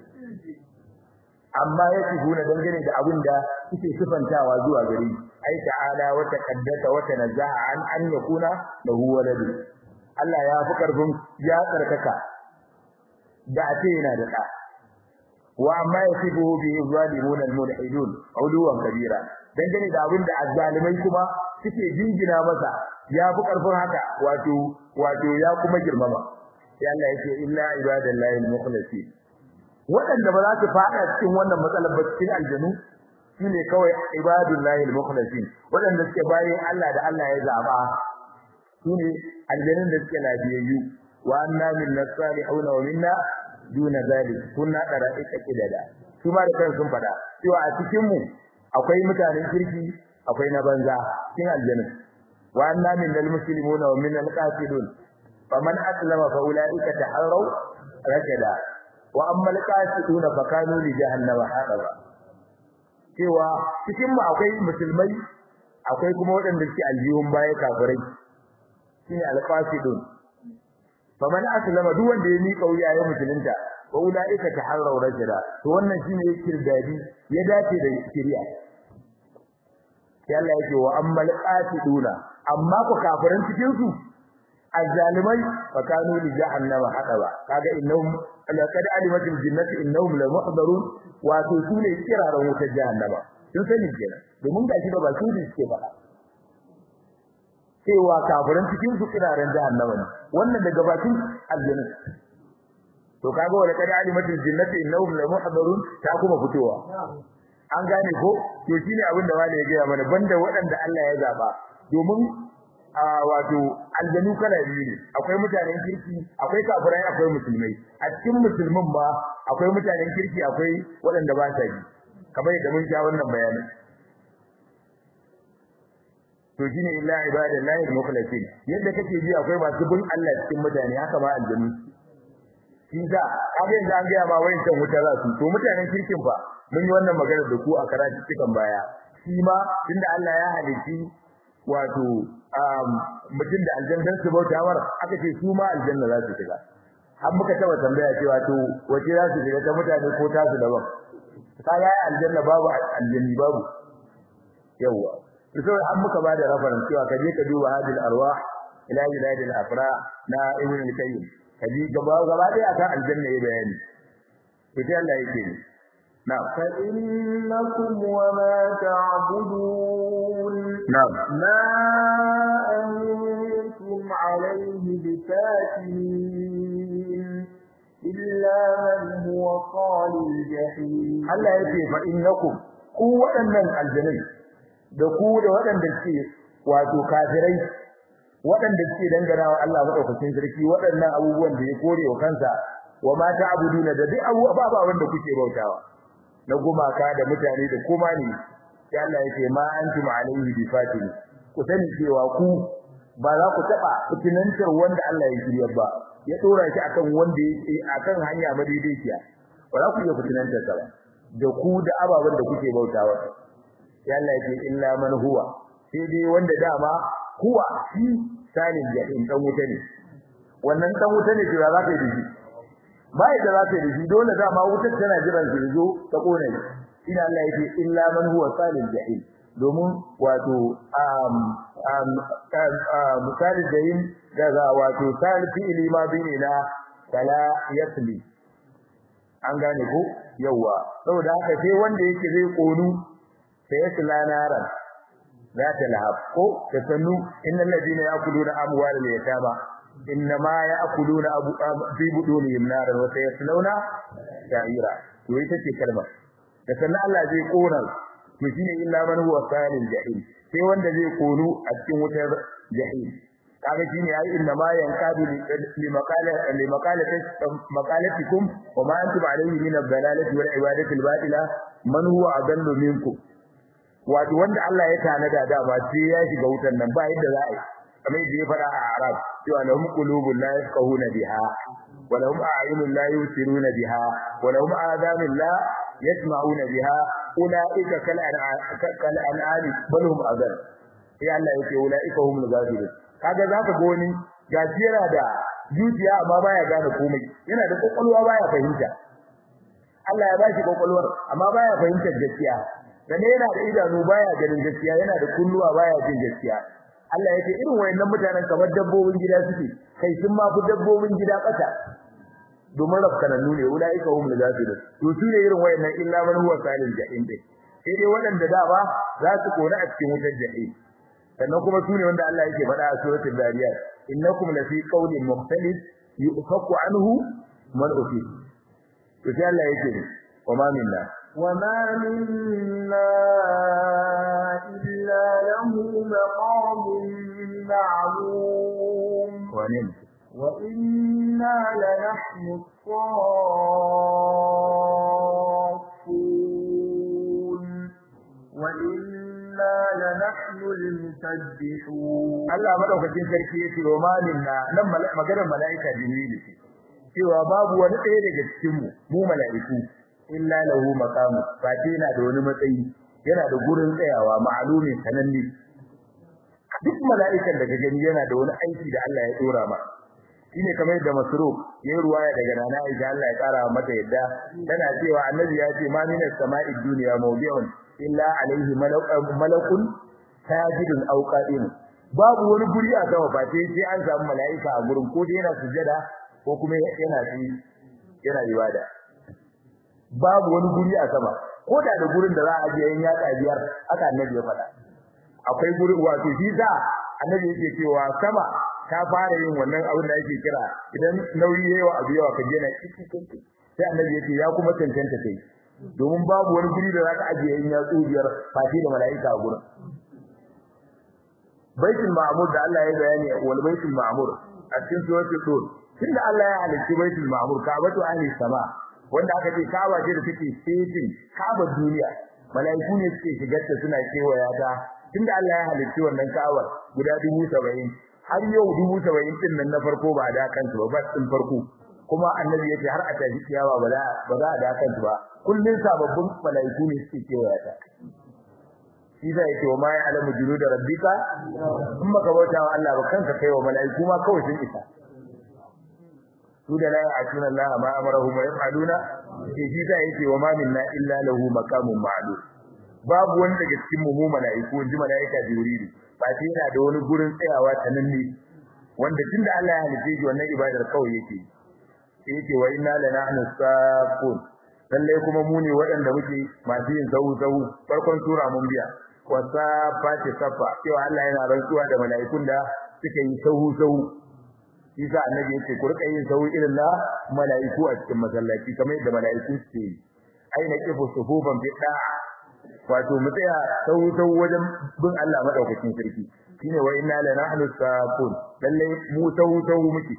amma yake gona dangane da abin da suke sifantawa zuwa gari ai ta'ala wa taqaddasa wa tanazzaha an an yakuna lahu walad Allah ya fi karfin ya tsarkaka da ce yana da da wa amma yasibuhu bi zalimuna al-mulhidun uluwan kabira dangane da abin da azzalimai kuma suke jingina masa ya fi karfin haka wato wato ya kuma girmama sai Allah yake illa ibadallahi al-mukhlasin waɗanda ba za su fada cikin wannan matsalar ba cikin aljanu shine kawai ibadullahi al-mukhlasin waɗanda suke bayin Allah da Allah ya zaba shine aljanun da suke lafiyayyu wa anna minna salihuna wa minna duna zalik kunna dara'ika kidada su ma da kan sun fada cewa a cikin mu akwai mutanen kirki akwai na banza cikin aljanun wa anna minal muslimuna wa minal qasidun faman aslama fa ulaika taharraw rashada wa amma alqasiduna fa kanu li jahannama hadaba cewa cikin mu akwai musulmai akwai kuma waɗanda suke aljihun baya kafirai shine alqasidun faman aslama duk wanda ya mika wuya ya musulunta wa ulaika taharraw rajula to wannan shine yake dadi ya dace da shari'a sai Allah yake wa amma alqasiduna amma ku kafiran cikin su azzalimai fa kanu li jahannama hadaba kaga innahum laqad alimatil jinnati innahum la muhdarun wa to sune kiraran wutar jahannama sun sani kenan domin gashi ba su ne suke faɗa cewa kafiran cikin su kiraran jahannama ne wannan daga bakin aljanna to kaga wala qad alimatil jinnati innahum la muhdarun ta kuma fitowa an gane ko to shine abin da wani ya ga mana banda waɗanda Allah ya zaba domin a wato aljanu kala biyu ne akwai mutanen kirki akwai kafirai akwai musulmai a cikin musulmin ba akwai mutanen kirki akwai waɗanda ba sa yi kamar yadda mun sha wannan bayanin to shine illa ibadallahi al-mukhlasin yadda kake ji akwai masu bin Allah cikin mutane haka ma aljanu shi da abin da an ga ma wayin kan wuta za su to mutanen kirkin fa mun yi wannan magana da ku a karatu cikin baya shi ma tunda Allah ya halici wato mutum da aljanna su bauta war aka ce su ma aljanna za su shiga har muka taba tambaya cewa to wace za su shiga ta mutane ko ta su daban ka ga aljanna babu aljanni babu yawa to sai an muka bada reference cewa kaje ka duba hadil arwah ila biladil afra na ibn al-qayyim kaje gaba gaba dai akan aljanna ya bayani to sai Allah yake ni na'am فإنكم وما تعبدون na'am ما أنتم عليه بفاتنين إلا من هو صال الجحيم Allah yake fa innakum ku waɗannan aljanai da ku da waɗanda suke wato kafirai waɗanda suke dangana wa Allah madaukakin sarki waɗannan abubuwan da ya kore wa kansa wa ma ta'buduna da duk abubuwa wanda kuke bautawa na gumaka da mutane da kuma ne sai Allah yake ma antum alaihi bifatini ku sani cewa ku ba za ku taba fitinantar wanda Allah ya shirya ba ya dora shi akan wanda yake akan hanya madaidaiciya ba za ku iya fitinantar sa ba da ku da ababen da kuke bautawa sai Allah yake illa man huwa sai dai wanda dama huwa shi sanin jahim dan wuta ne wannan dan wuta ne cewa za ka yi dashi bai da za ka yi dashi dole dama wutar tana jiran su zo ta kone ina Allah yake illa man huwa sanin jahim domin wato um um misali jahim daga wato sal fi'li ma bine na kala yasli an gane ko yawa saboda haka sai wanda yake zai konu sai ya sila naran za ta lahab ko ta sannu innal ladina yakuluna amwalal yatama innama yakuluna abu fi budunihim naran wa sayaslawna sa'ira to ita ce kalma da sannan Allah zai kona to shine illa man huwa salil jahim sai wanda zai konu a cikin wutar jahim kaga shine ai inna ma yanqadu li maqala li maqalati maqalatikum wa ma antum alayhi min ad-dalalati wal ibadati al-batila man huwa adallu minkum wato wanda Allah ya tanada da ba sai ya shiga wutar nan ba yadda za a yi kamar yadda ya fada a Arab cewa lahum qulubun la yafqahuna biha wa lahum a'yunun la yusiruna biha wa lahum adhanun la yasma'una biha ulaika kal kal an'ami bal hum adall sai Allah yake ulaika humul ghafilun kaga zaka ga wani gajiyara da zuciya amma baya gane komai yana da kokolwa baya fahimta Allah ya bashi kokolwar amma baya fahimtar gaskiya dan yana da idanu baya ganin gaskiya yana da kunnuwa baya jin gaskiya Allah yake irin wayannan mutanen kamar dabbobin gida suke kai sun ma fi dabbobin gida kasa domin rafkanannu ne ulaika humul ghafilun to su ne irin wayannan illa man huwa salil jahim dai sai dai waɗanda da ba za su kona a cikin wutar jahim sannan kuma sune wanda Allah yake faɗa a suratul dariyat innakum lafi qawlin mukhtalif yufaku anhu man ufi to sai Allah yake wa ma minna wa ma minna illa lahu maqamun ma'lum wa ne wa inna lanahnu as-saffun wa inna lanahnu al-musabbihun Allah madaukakin sarki yace wa ma minna nan maganar malaika jibril ce cewa babu wani ɗaya daga cikin mu mu malaiku illa lahu maqamu fati yana da wani matsayi yana da gurin tsayawa ma'lumin sananne duk mala'ikan da ka gani yana da wani aiki da Allah ya dora ma shine kamar yadda masruf yayin ruwaya daga nana Aisha Allah ya kara mata yadda tana cewa annabi ya ce ma minas sama'i dunya mawdi'un illa alaihi malakun sajidun aw qa'im babu wani guri a sama ba sai sai an samu mala'ika a gurin ko dai yana sujada ko kuma yana ci yana ibada babu wani guri a sama ko da da gurin da za a je yan yaka biyar aka annabi ya faɗa akwai guri wato shi za annabi yake cewa sama ta fara yin wannan abin da ake kira idan nauyi yayi wa abu yawa ka je na sai annabi yake ya kuma tantance kai domin babu wani guri da zaka ajiye yin yatsu biyar fati da mala'ika a gurin baitul ma'mur da Allah ya bayani wal baitul ma'mur a cikin suratul tur tunda Allah ya halicci baitul ma'mur ka'batu ahli sama wanda aka ce ka'aba ce da take cikin ka'aba duniya mala'iku ne suke shigar ta suna kewaya ta tunda Allah ya halicci wannan ka'aba guda 70 har yau 70 din nan na farko ba da kansu ba ba din farko kuma annabi yace har a tafi kiyawa ba za ba za a da kansu ba kullun sababbin malaiku ne suke kewaya ta shi zai ce wa ma ya alamu junud rabbika in baka bauta wa Allah ba kanka kai wa malaiku ma kawai sun isa su da la ya'tuna Allah ma amarahum wa yaf'aluna shi shi zai ce wa ma minna illa lahu maqamun ma'lum babu wani daga cikin mu malaiku ji malaika jibril ba sai yana da wani gurin tsayawa ta nan ne wanda tunda Allah ya halice shi wannan ibadar kawai yake yake wa inna lanahnu saqun lalle kuma mu ne waɗanda muke masu yin sahu sahu farkon sura mun biya wasafati safa cewa Allah yana rantsuwa da mala'ikun da suka yi sahu sahu Isa annabi yake ku rika yin sahu irin na mala'iku a cikin masallaci kamar yadda mala'iku suke yi aina kifu sufufan fi da'a wato mu tsaya sahu sahu wajen bin Allah madaukakin sarki shine wa inna la nahnu saqun lalle mu sahu sahu muke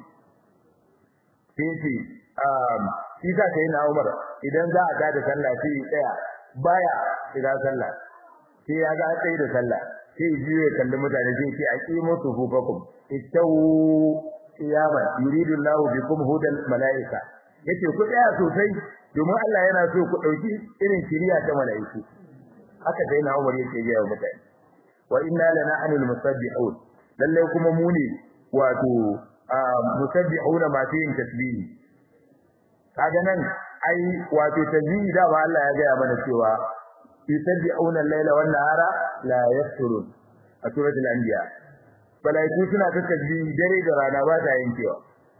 sai ce um Isa sai na Umar idan za a tada sallah sai ya tsaya baya shiga sallah sai ya ga tsaye da sallah sai ji ya kalli mutane sai ce aqimu sufufakum istawu qiyaman yuridu Allahu bikum hudal malaika yace ku tsaya sosai domin Allah yana so ku dauki irin shiriya ta malaiku haka sai na Umar yake ga mutane wa inna lanahnu almusabbihun lalle kuma mu ne wato musabbihuna ma fi tasbihi kaga nan ai wato tasbihi da ba Allah ya ga mana cewa yusabbihuna al-laila wan nahara la yafturun a suratul anbiya malaiku suna ta tasbihi dare da rana ba ta yankewa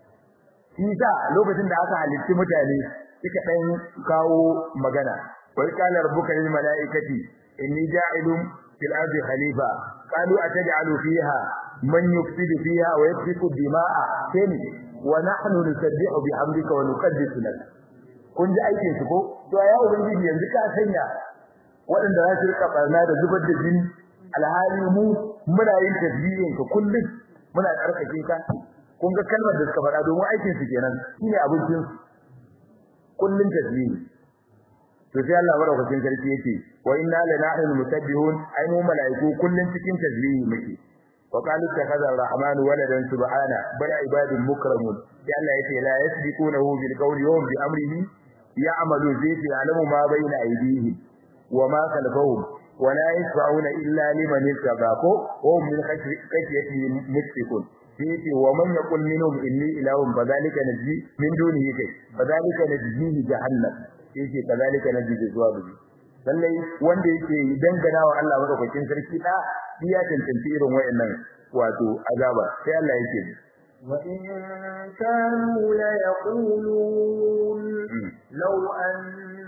Isa lokacin da aka halitti mutane suka dan kawo magana wa qala rabbuka lil malaikati inni ja'ilun fil ardi khalifa qalu ataj'alu fiha man yufsidu fiha wa yasfiku dima'a kani wa nahnu nusabbihu bihamdika wa nuqaddisu lak kun ji aikin su ko to ya ubangiji yanzu ka sanya waɗanda za su rika barna da zubar da jini alhali mu muna yin tasbihin ka kullum muna tsarkake ka kun ga kalmar da suka faɗa domin aikin su kenan shine abincin kullum tasbihi to sai Allah madaukakin sarki yake wa inna lanahnu musabbihun ay mu malaiku kullum cikin tasbihi muke wa qalu takaza ar-rahman waladan subhana bal ibadun mukramun sai Allah yake la yasbiqunahu bil qawli wa bi amrihi ya'malu zai ya'lamu ma bayna aydihim وما خلفهم ولا يشفعون إلا لمن ارتضى وهم من خشيته مشفقون فيه ومن يقول منهم إني إله فذلك نجزي من دونه كي فذلك نجزيه جهنم فيه كذلك نجزي الظالمين lallai wanda yake dangana wa Allah madaukakin sarki da ya tantance irin wayannan wato azaba sai Allah yake وإن كانوا ليقولون لو أن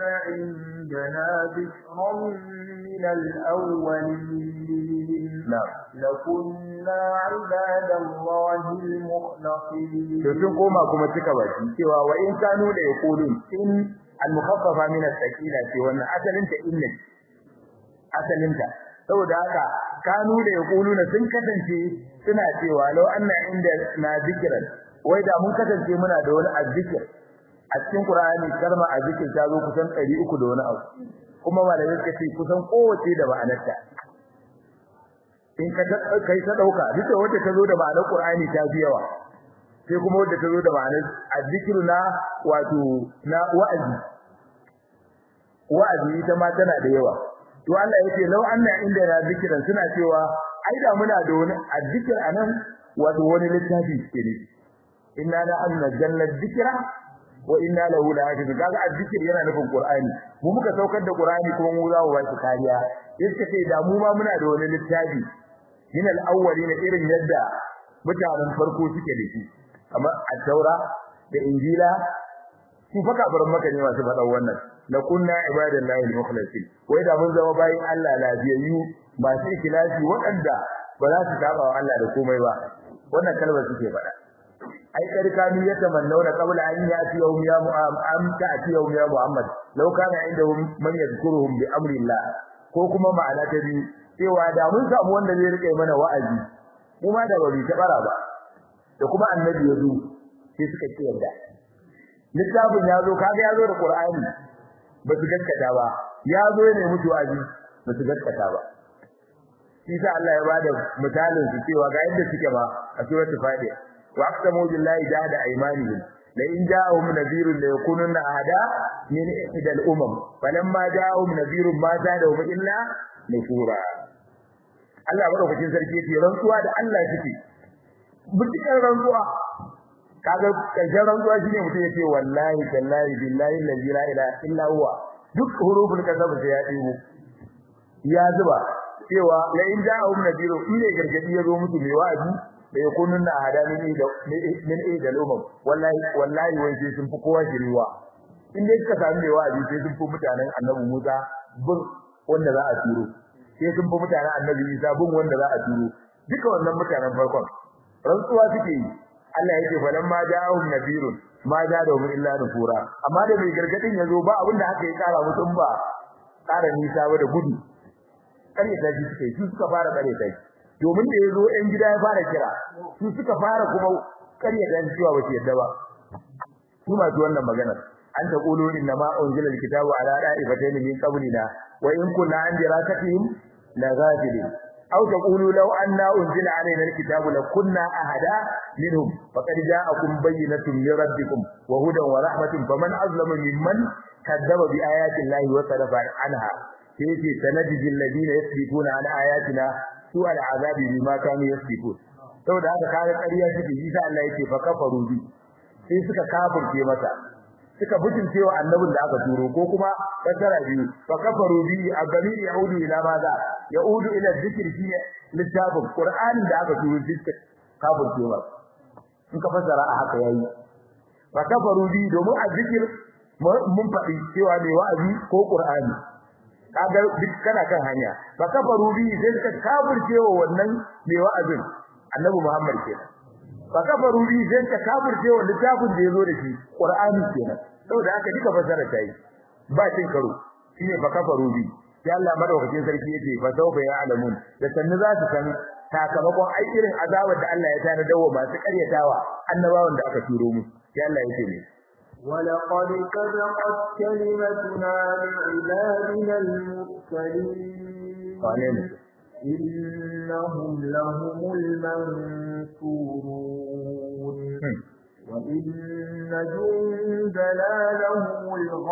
عندنا ذكرا من الأولين نعم لكنا عباد الله المخلصين to sun koma kuma cika baki cewa wa in kanu da yaqulun in al-mukhaffafa min as-sakila ce wannan asalin ta inna asalin ta saboda haka kanu da yaquluna sun kasance suna cewa law anna inda na zikran wai da mun kasance muna da wani azzikir a cikin Qur'ani kalma azzikir ta zo kusan 300 da wani abu kuma malamai suka ce kusan kowace da ma'anarta in ka kai ta dauka duka wanda ta zo da ma'anar Qur'ani ta fi yawa sai kuma wanda ta zo da ma'anar azzikiru na wato na wa'azi wa'azi ita ma tana da yawa to Allah yake law anna inda na zikiran suna cewa ai da muna da wani azzikir anan wato wani littafi ne inna la anzalna dhikra wa inna lahu lahafizun kaga azzikir yana nufin qur'ani mu muka saukar da qur'ani kuma mu za mu ba shi kariya yace sai da mu ma muna da wani littafi min al-awwalin irin yadda mutanen farko suke da shi kamar at-taura da injila su faka barin maka ne masu faɗa wannan la kunna ibadallahi al-mukhlasin wai da mun zama bayin Allah lafiyayyu masu ikhlasi waɗanda ba za su saba wa Allah da komai ba wannan kalmar suke faɗa ai karkani ya tamannauna qabla an yati yawm ya mu'am ta'ti yawm ya muhammad law kana indahum man yadhkuruhum bi amri Allah ko kuma ma'ana ta biyu cewa da mun samu wanda zai rike mana wa'azi kuma da bari ta bara ba da kuma annabi ya zo sai suka ce yadda littafin ya zo kaga ya zo da qur'ani ba su gaskata ba ya zo ne mutu wa'azi ba su gaskata ba shi sa Allah ya bada misalin su cewa ga yadda suke ba a suratul fatiha wa aqsamu billahi jahada aymanihim la in ja'ahum nadhirun la yakununa ahada min ihdal umam falamma ja'ahum nadhirun ma zadahum illa nufura Allah madaukakin sarki yake rantsuwa da Allah suke mutukar rantsuwa kaga karshen rantsuwa shine mutum yace wallahi tallahi billahi la ilaha illa huwa duk huruful kasab sai ya dibo ya zuba cewa la in ja'ahum nadhiru in ne gargadi ya zo musu mai wa'azi da yakunun na hada min da min da lumam wallahi wallahi wai sai sun fi kowa shiriwa in dai suka sami mai wa'azi sai sun fi mutanen annabi Musa bin wanda za a turo sai sun fi mutanen annabi Isa bin wanda za a turo duka wannan mutanen farkon rantsuwa suke yi Allah yake falan ma ja'ahum nadirun ma ja'ahum illa nufura amma da mai gargadin yazo ba abin da haka ya kara musu ba kara nisa ba da gudu kare ta ji suke su suka fara kare ta domin da yazo ɗan gida ya fara kira su suka fara kuma kare da cewa ba su yadda ba su ma wannan maganar an ta qulu inna ma unzila alkitabu ala da'ifatayn min qablina wa in kunna an dirakatihim la ghafilin أو تقولوا لو أن أنزل علينا الكتاب لكنا أهدا منهم فقد جاءكم بينة من ربكم وهدى ورحمة فمن أظلم ممن كذب بآيات الله وصرف عنها كيف سنجزي الذين يسبقون عن آياتنا سوء العذاب بما كانوا يسبقون saboda haka kaga ƙarya suke yi sai Allah yake fa kafaru bi sai suka kafirce masa suka butulce wa annabin da aka turo ko kuma fasara biyu fa kafaru bi a gari yahudu ila maza yahudu ila zikr shi littafin qur'anin da aka turo shi kafirce wa in ka fasara a haka yayi fa kafaru bi domin a zikir mun faɗi cewa mai wa'azi ko qur'ani kaga duk kana kan hanya fa kafaru bi sai suka kafirce wa wannan mai wa'azin annabi Muhammad kenan fa kafaru bi sai suka kafirce wa littafin da yazo da shi qur'ani kenan saboda haka duka fasara ta yi ba cin karo shine fa kafaru bi sai Allah madaukakin sarki yace fa sawfa ya'lamun da sannu za su san sakamakon ai irin azabar da Allah ya tana dawo masu karyatawa annabawan da aka turo mu sai Allah yake ne ولقد سبقت كلمتنا لعبادنا المرسلين إنهم لهم المنصورون وإن جندنا لهم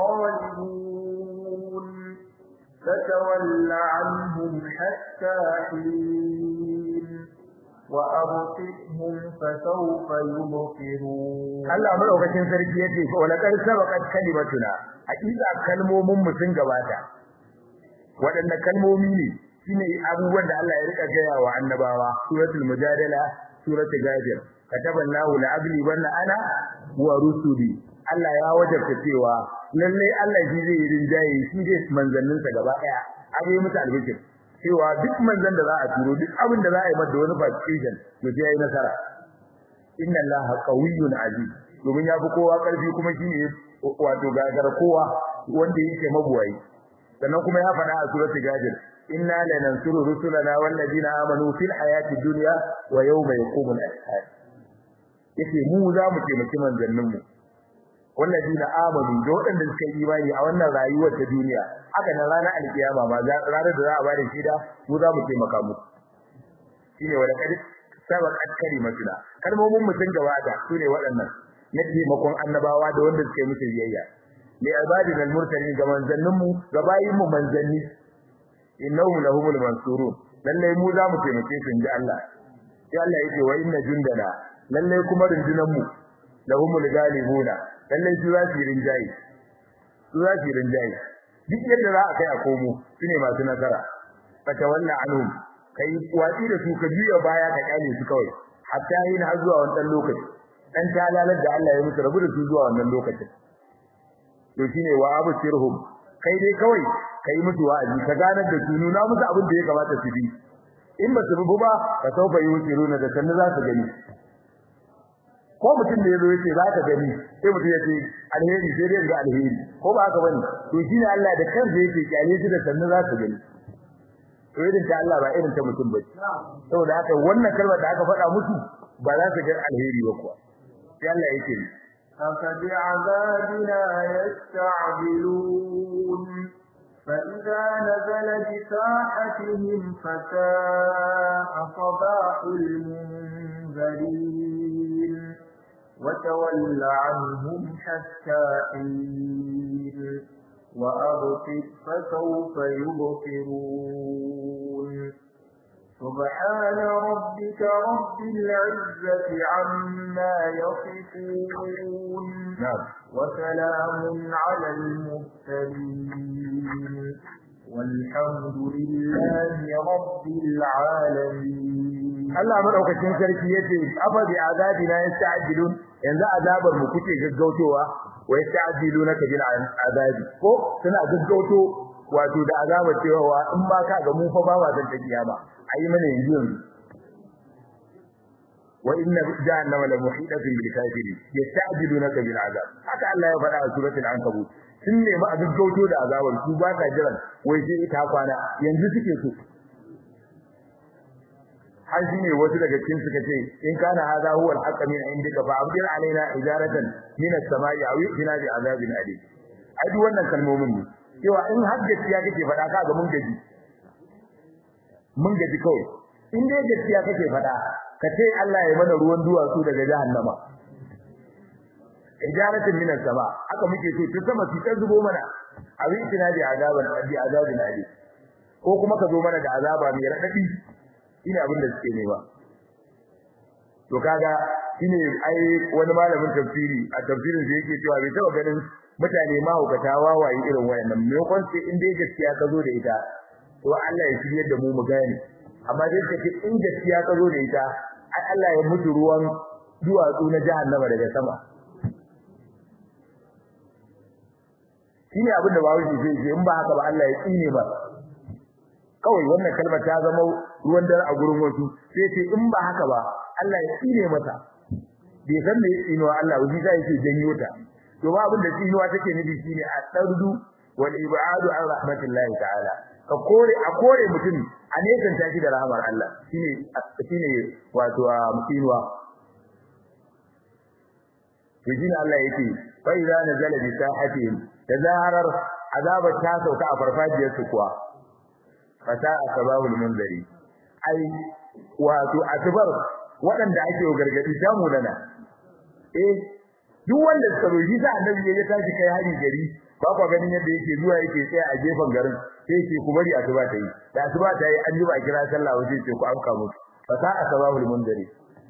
الغالبون فتول عنهم حتى حين وأبصرهم فسوف يبصرون Allah madaukakin sarki yace ko la kar sabaqat kalimatuna hakika kalmomin mu sun gabata wadanne kalmomi ne shine abubuwan da Allah ya rika gaya wa annabawa suratul mujadala suratul ghafir kataballahu la agli banna ana wa rusuli Allah ya wajabta cewa lalle Allah shi zai rinjaye shi zai manzannin sa gaba daya abai musu albishir cewa duk manzan da za a turo duk abin da za a yi masa wani participation to sai yayi nasara inna Allaha qawiyyun aziz domin ya fi kowa karfi kuma shi ne wato gagar kowa wanda yake mabuwayi sannan kuma ya faɗa a suratul ghafir inna lanansuru rusulana wallazina amanu fil hayati dunya wa yawma yaqumul ashhad yace mu za mu taimaki manzannin mu wallazina amanu da waɗanda suka yi imani a wannan rayuwar ta duniya haka nan ranar alkiyama ma ranar da za a bada shida mu za mu taimaka musu shine wala kadi sabaqat kalimatuna kalmomin mu sun gabata sune waɗannan na taimakon annabawa da wanda suka yi musu biyayya li ibadina al-mursalin ga manzannin mu ga bayin mu manzanni innahum lahumul mansurun lalle mu za mu taimake su inji Allah sai Allah yake wa inna jundana lalle kuma rundunan mu lahumul galibuna lalle su za su rinjayi su za su rinjayi duk yadda za a kai a komo shine masu nasara fata wannan anhum kai watsi da su ka juya baya ka kyale su kawai hatta yin har zuwa wannan lokaci dan talalar da Allah ya musu rabu da su zuwa wannan lokacin to shine wa absirhum kai dai kawai kai musu wa'azi ka ganar da su nuna musu abin da ya kamata su bi in ba su bi ba ka sauka yi wuciruna da sannu za su gani ko mutum da yazo yace za ka gani sai mutum yace alheri sai dai ga alheri ko ba haka bane to shine Allah da kansa yake kyale su da sannu za su gani to irin ta Allah ba irin ta mutum ba saboda haka wannan kalmar da aka faɗa musu ba za su ga alheri ba kuwa sai Allah yake ni أفبعذابنا يستعجلون فإذا نزل بساحتهم فساء صباح المنذرين وتول عنهم حتى حين وأبصر فسوف يبصرون سبحان ربك رب العزة عما يصفون وسلام على المرسلين والحمد لله رب العالمين Allah madaukakin sarki yace afa bi azabina yasta'jilun yanzu azabar mu kuke gaggautowa wa yasta'jilunaka bil azabi ko suna gaggauto wato da azabar cewa in ba ka ga mu fa ba wa zan ta kiyama ayi mana yanzu yanzu wa inna jahannama la muhidatun bil kafirin yasta'jilunaka bil azab haka Allah ya faɗa a suratul ankabut sun nemi a gaggauto da azabar su ba ta jiran wai sai ita kwana yanzu suke so har shi ne wasu daga cikin suka ce in kana hadha huwa al-haqq min indika fa abdir alaina ijaratan min as-sama'i aw yu'tina bi azabin alim ai duk wannan kalmomin ne cewa in har gaskiya kake faɗa ka ga mun gaji mun gaji kawai in dai gaskiya kake faɗa ka ce Allah ya mana ruwan duwatsu daga jahannama ijaratan min as-sama haka muke so ta sama ta zubo mana aw yu'tina bi azabin bi azabin alim ko kuma ka zo mana da azaba mai radadi shine abin da suke nema to kaga shine ai wani malamin tafsiri a tafsirin da yake cewa bai taba ganin mutane ma hukata wawaye irin wayannan me kon sai in dai gaskiya ka zo da ita to Allah ya shirye da mu mu gane amma dai kake in gaskiya ka zo da ita ai Allah ya mutu ruwan duwatsu na jahannama daga sama shine abin da bawo zai ce in ba haka ba Allah ya tsine ba kawai wannan kalmar ta zama ruwan dare a gurin wasu sai ce in ba haka ba Allah ya tsine mata bai san me tsinuwa Allah wani sai yake janyo ta to ba abin da tsinuwa take nufi shine a tardu wal ibadu an rahmatillahi ta'ala ka kore a kore mutum a nesan ta shi da rahmar Allah shine shine wato tsinuwa to shine Allah yake fa idza nazala bi sahatihim da zaharar azabar ta sauka a farfajiyar su kuwa fata asbabul munzari ai wato asbar waɗanda ake gargadi damu nana eh duk wanda suka roji sa annabi ya tashi kai hari gari ba kwa ganin yadda yake zuwa yake tsaya a gefen garin sai yake ku bari asuba ta yi da asuba ta yi an ji ba kira sallah waje ce ku amka musu fata asbabul munzari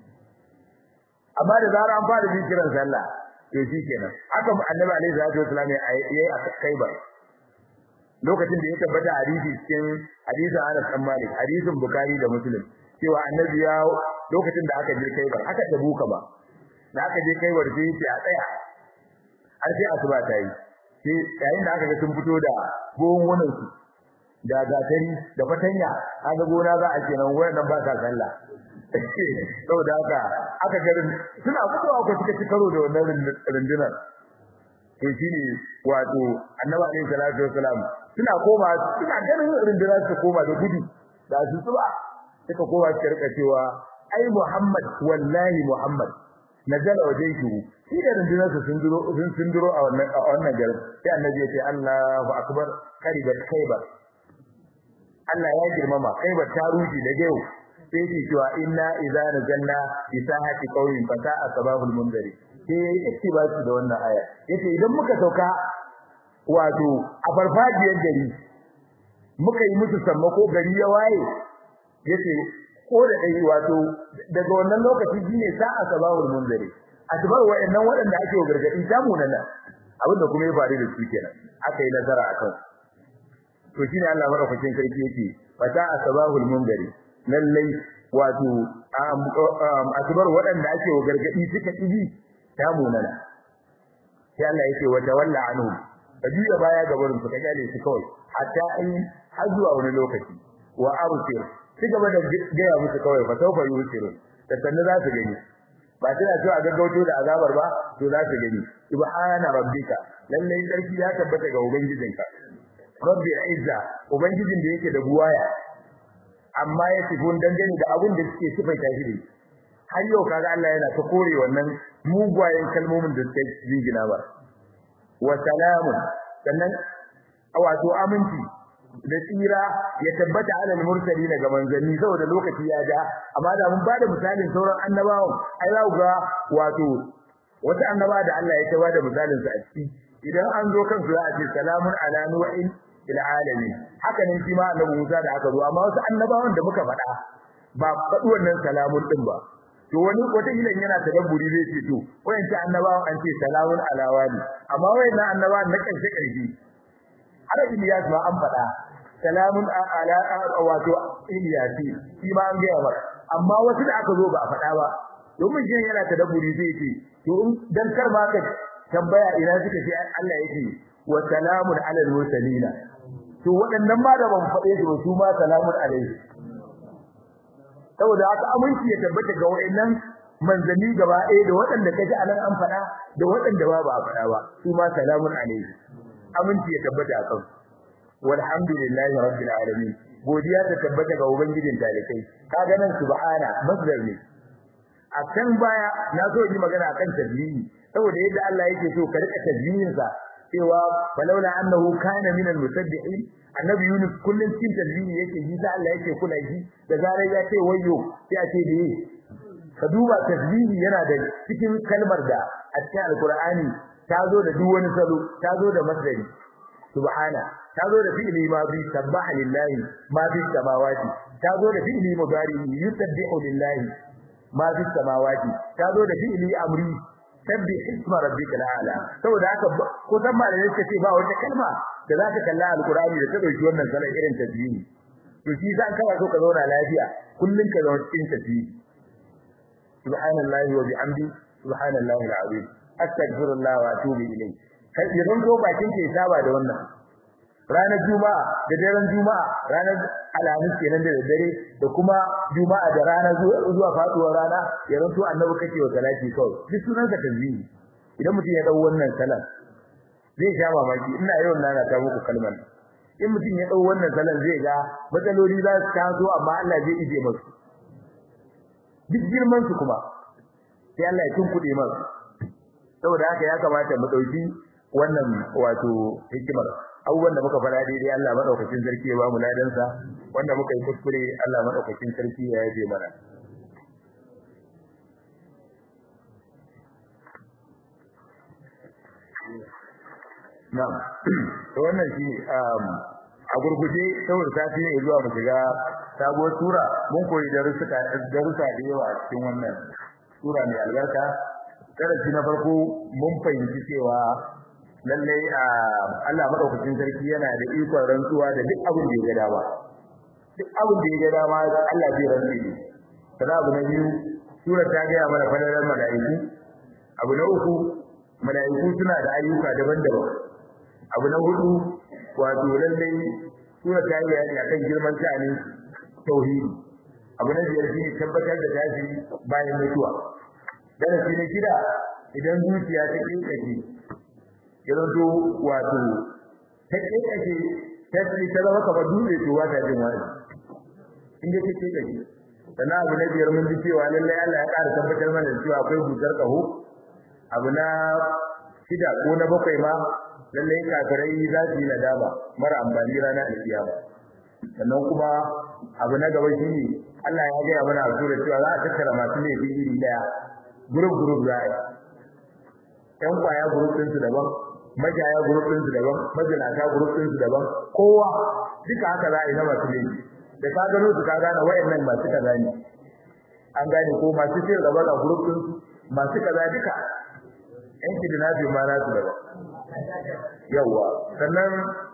amma da zara an fara jin kiran sallah to shikenan haka annabi alaihi salatu wasallam yayi a kaibar lokacin da ya tabbata hadisi cikin hadisin Anas bin Malik hadisin Bukhari da Muslim cewa annabi ya lokacin da aka je Kaibar aka tabuka ba da aka je Kaibar sai ya ce a tsaya har sai asuba ta yi sai yayin da aka ga sun fito da gongunan su da gatari da fatanya kaga gona za a kenan wayannan ba ta sallah saboda haka aka garin suna fitowa ko suka ci karo da wannan rundunar to shine wato annabi alaihi salatu wasalam suna koma suna ganin rundunar su koma da gudu da su tsuba suka koma su rika cewa ai Muhammad wallahi Muhammad nazala wajhihi shi da rundunar su sun duro sun sun duro a wannan a wannan garin sai annabi ya ce Allahu akbar karibat khaybar Allah ya girmama khaybar ta ruji da yau sai ce cewa inna idza nazalna bi sahati qawmin fata asbabul munzari sai yayi ittibasi da wannan aya yace idan muka sauka wato a farfajiyar gari muka yi musu sammako gari ya waye yace ko da dai wato daga wannan lokaci shine sa'a sabahul munzari asbar wa'annan wadanda ake gargadi samu nan abinda kuma ya faru da su kenan aka yi nazara akan to shine Allah madaukakin sarki yake fata asbahul munzari lallai wato asbar wadanda ake gargadi suka tibi samu nan sai Allah yake wa tawalla anhum kajiya baya ga barin su ka gale su kawai hatta in har zuwa wani lokaci wa absir ci gaba da gaya musu kawai fa saufa yusirun da sanne za su gani ba tana cewa a gaggauto da azabar ba to za su gani subhana rabbika lalle sarki ya tabbata ga ubangijinka rabbi izza ubangijin da yake da buwaya amma ya sifun dangane da abin da suke sifaita shi har yau kaga Allah yana ta kore wannan mugwayen kalmomin da suke jingina ba wa salamun sannan wato aminci da tsira ya tabbata alal mursalin ga manzanni saboda lokaci ya ja amma da mun bada misalin sauran annabawan ai za ga wato wata annaba da Allah ya taba da misalin sa a ciki idan an zo kan su za a ce salamun ala nu'in ila alamin haka ne shi ma annabi Musa da aka zo amma wasu annabawan da muka faɗa ba faɗi wannan salamun din ba to wani wata ilan yana tadabburi zai ce to wayanci annabawan an ce salamun ala wani amma wayannan annabawan na karshe karshe har Ilyas ma an faɗa salamun ala wato Ilyasi shi ma an gaya mar amma wasu da aka zo ba a faɗa ba domin shi yana tadabburi zai ce to in dan kar ma ka tambaya ina suka ce Allah yake wa salamun alal mursalina to waɗannan ma da ban faɗe su su ma salamun alaihi saboda haka aminci ya tabbata ga wayannan manzanni gaba ɗaya da waɗanda kaji anan an faɗa da waɗanda ba ba a faɗa ba su ma salamun alaihi aminci ya tabbata a kan walhamdulillahi rabbil alamin godiya ta tabbata ga ubangijin talikai kaga nan subhana masdar ne a can baya na so yi magana akan tasbihi saboda yadda Allah yake so ka rika tasbihin sa cewa falaula annahu kana minal musabbihin annabi Yunus kullun cikin tasbihi yake yi da Allah yake kula shi da zarar ya ce wayyo sai a ce dai ka duba tasbihi yana da cikin kalmar da a cikin alqur'ani ta zo da duk wani salo ta zo da masdari subhana ta zo da fi'li ma bi sabbaha lillahi ma fi samawati ta zo da fi'li mudari yusabbihu lillahi ma fi samawati ta zo da fi'li amri sabbi isma rabbikal a'la saboda haka ko san malamai suka ce ba wata kalma da za ta kalla alqur'ani da ta dauki wannan salan irin tasbihi to shi zan kawai so ka zauna lafiya kullun ka zauna cikin tasbihi subhanallahi wa bihamdi subhanallahi alazim astaghfirullah wa atubu ilayh kai idan ko bakin ke saba da wannan ranar juma'a da daren juma'a ranar alhamis kenan da dare da kuma juma'a da rana zuwa faduwar rana ya ranto annabi kake wa salati kawai duk sunan ka tanzihi idan mutum ya dau wannan salat zai sha mamaki ina yau na ta muku kalmar in mutum ya dau wannan salat zai ga matsaloli za su taso amma Allah zai ije masu duk girman su kuma sai Allah ya tunkuɗe masu saboda haka ya kamata mu dauki wannan wato hikimar abubuwan da muka fara daidai Allah madaukakin sarki ya ba mu ladansa wanda muka yi kuskure Allah madaukakin sarki ya yaje mana Na'am to wannan shi a gurguje saboda sati ne zuwa mu shiga sabuwar sura mun koyi darussa darussa da yawa a cikin wannan sura mai albarka darasi na farko mun fahimci cewa lallai Allah madaukakin sarki yana da ikon rantsuwa da duk abin da ya ga dama duk abin da ya ga dama Allah zai rantsi ne sana abu na biyu sura ta ga mana fadalar mala'iku abu na uku mala'iku suna da ayyuka daban-daban abu na hudu wato lallai sura ta yi bayani akan girman sha'anin tauhidi abu na biyar shine tabbatar da tashi bayan mutuwa darasi na shida idan zuciya ta kinkace yanzu wato ta kake ta ce ta zama kamar dutse to ba ta jin wani in da take kake sannan abu na biyar mun ji cewa lallai Allah ya ƙara tabbatar mana cewa akwai busar ƙaho abu na shida ko na bakwai ma lallai kafirai za su yi nadama mara amfani ranar alkiyama sannan kuma abu na gaba shine Allah ya gaya mana a sura cewa za a tattara masu laifi iri daya group group za a yi ƴan kwaya group ɗinsu daban majaya group din su daban majalata group din su daban kowa duka haka za a yi na masu laifi da ka gano su ka gane wayannan masu kaza ne an gane ko masu cin gaba ga group din su masu kaza duka yan kidnabi ma na su daban yawa sannan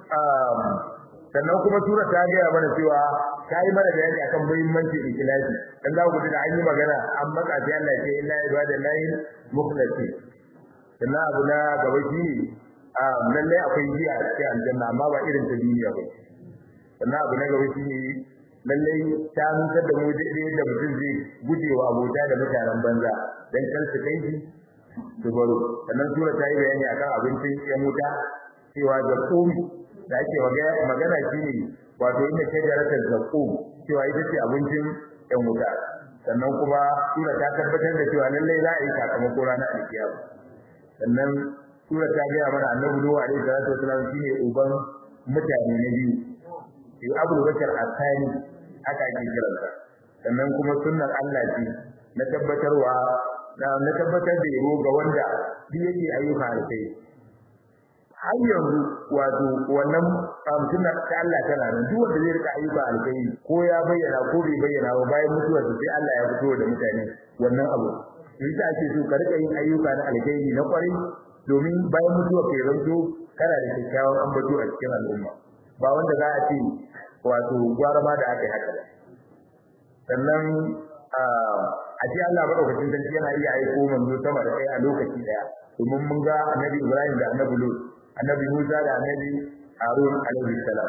sannan kuma sura ta gaya mana cewa ta yi mana bayani akan muhimmancin ikhlasi dan za ku da an yi magana an maka sai Allah ya ce inna ibadallahi mukhlasin sannan abu na gaba shi ne lallai akwai giya a cikin aljanna amma ba irin ta duniya ba sannan abu na gaba shi ne lallai ta nusar da mu daidai da mutum zai guje wa abota da mutanen banza dan kar su kai shi su baro sannan sura ta yi bayani akan abincin yan wuta cewa zakum da ake magana shi ne wato inda shajaratar zakum cewa ita ce abincin yan wuta sannan kuma sura ta tabbatar da cewa lallai za a yi sakamako ranar alkiyama sannan sura ta gaya mana annabi Nuhu alaihi salatu wasallam shine uban mutane na biyu sai Abu Bakar Asani aka ake kiransa sannan kuma sunnar Allah ce na tabbatarwa na tabbatar da yabo ga wanda duk yake ayyuka alkai har yanzu wato wannan sunnar ta Allah tana nan duk wanda zai rika ayyuka alkai ko ya bayyana ko bai bayyana ba bayan mutuwarsa sai Allah ya fito da mutane wannan abu yadda ake so ka rika yin ayyuka na alkhairi na kwarai domin bayan mutuwa kai zanto kana da kyakkyawan ambato a cikin al'umma ba wanda za a ce wato gwara ma da aka yi haka sannan a ce Allah madaukakin sarki yana iya aiko manzo sama da kai a lokaci daya domin mun ga annabi Ibrahim da annabi Lut annabi Musa da annabi Harun alaihi salam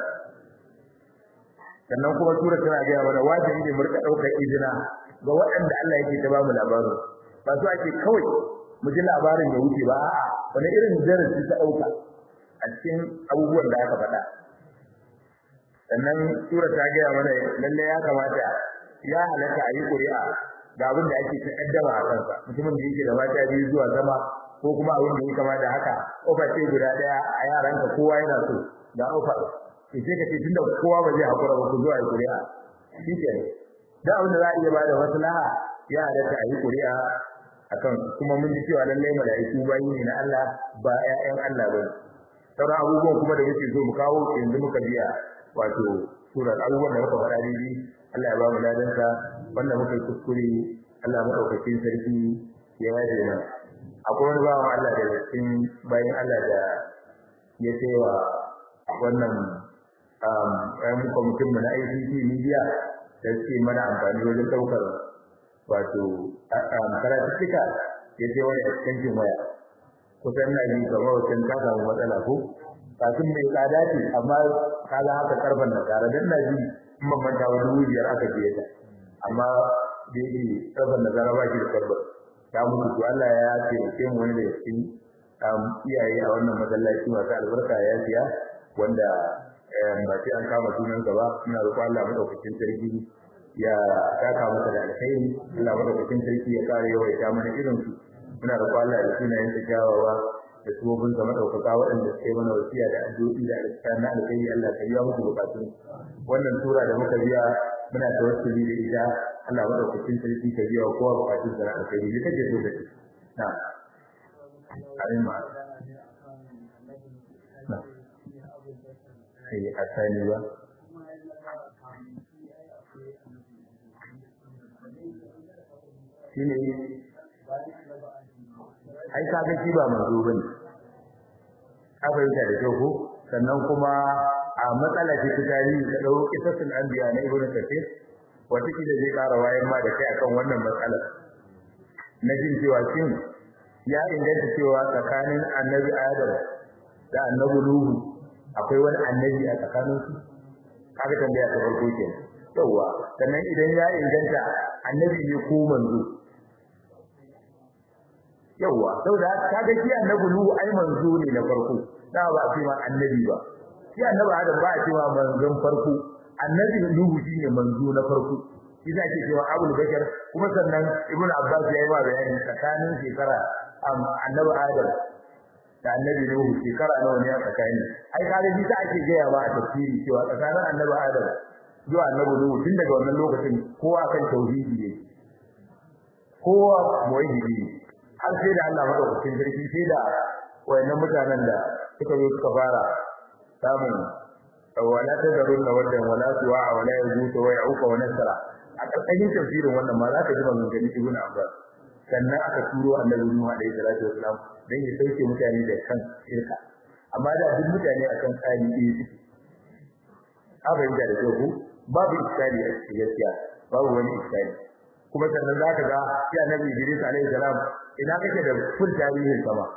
sannan kuma sura tana ga mana wajibi ne mu rika daukar izina ga waɗanda Allah yake ta ba mu labarin ba su ake kawai mu ji labarin da wuce ba a'a wani irin darasi ta dauka a cikin abubuwan da aka faɗa sannan sura ta ga mana lalle ya kamata ya halatta a yi ƙuri'a ga abin da ake takaddama a kansa mutumin da yake da mata biyu zuwa sama ko kuma abin da ya kama da haka ofa ce guda daya a yaranka kowa yana so ga ofa ke sai ka ce tunda kowa ba zai hakura ba ku zuwa yi ƙuri'a shi ke da abin da za a iya bada maslaha ya halatta a yi ƙuri'a akan kuma mun ji cewa lallai mala'iku bayi ne na Allah ba ƴaƴan Allah ba sauran abubuwan kuma da muke so mu kawo yanzu muka biya wato surar abubuwan da muka faɗa daidai Allah ya ba mu ladansa wanda muka yi kuskure Allah madaukakin sarki ya yaje mana akwai wani bawan Allah da cikin bayan Allah da ya cewa wannan um ɗan kwamitin mu na ICT media da suke mana amfani wajen ɗaukar wato karatuttuka ya ce wani extension waya kusan na yi kamar wajen ta samu matsala ko kafin mai tsada ce amma kaga haka karban da tare dan na ji in ban manta wa dubu biyar aka biye ta amma da yake karban da zara ba shi da karban ta mutu to Allah ya ce mu wani da cikin iyaye a wannan masallaci masu albarka ya siya wanda ba sai an kama sunan gaba muna roƙon Allah madaukakin sarki ya taka masa da alkhairi Allah madaukakin sarki ya kare yawaita mana irin su muna roƙon Allah da sunayen sa kyawawa da tsobin sa madaukaka waɗanda suke mana wasiya da addu'o'i da alƙawarin na alkhairi Allah ka biya musu bukatun wannan sura da muka biya muna tawassuli da ita Allah madaukakin sarki ka biya kowa bukatun sa na alkhairi ne kake so da shi na amin ma na sai a sani ba shine ai ka ga shi ba manzo bane ka fahimta da kyau ko sannan kuma a matsala ce ta tarihi ka dau kisasul anbiya na ibnu kathir wata kila zai ƙara wayan ma da kai akan wannan matsalar na jin cewa shin ya inganta cewa tsakanin annabi adam da annabi nuhu akwai wani annabi a tsakanin su kaga tambaya ta farko kenan yawa sannan idan ya inganta annabi ne ko manzo yawa saboda kaga shi annabi nuhu ai manzo ne na farko da ba a ce ma annabi ba shi annabi adam ba a ce ma manzon farko annabi nuhu shine manzo na farko shi za ke cewa abul bakar kuma sannan ibnu abbas ya yi ma bayani tsakanin shekara annabi adam da annabi nuhu shekara nawa ne a tsakani ai kaga shi ta ake gaya ba a tafsiri cewa tsakanin annabi adam zuwa annabi nuhu tun daga wannan lokacin kowa kan tauhidi ne kowa muwahhidi ne har sai da Allah madaukakin sarki sai da wayannan mutanen da suka zo suka fara samun wala tadarunna wadan wala suwa wala yazuta wa yauka wa nasra a karkashin tafsirin wannan ma za ka ji maganganun ibnu abbas sannan aka turo annabi nuhu alaihi salatu wasalam dan ya sauke mutane da kan shirka amma da duk mutane akan tsari ɗaya suke abin da da ku babu iskali a cikin gaskiya babu wani iskali kuma sannan za ka ga ya nabi Idris alaihi salam ina kake da full tarihin sama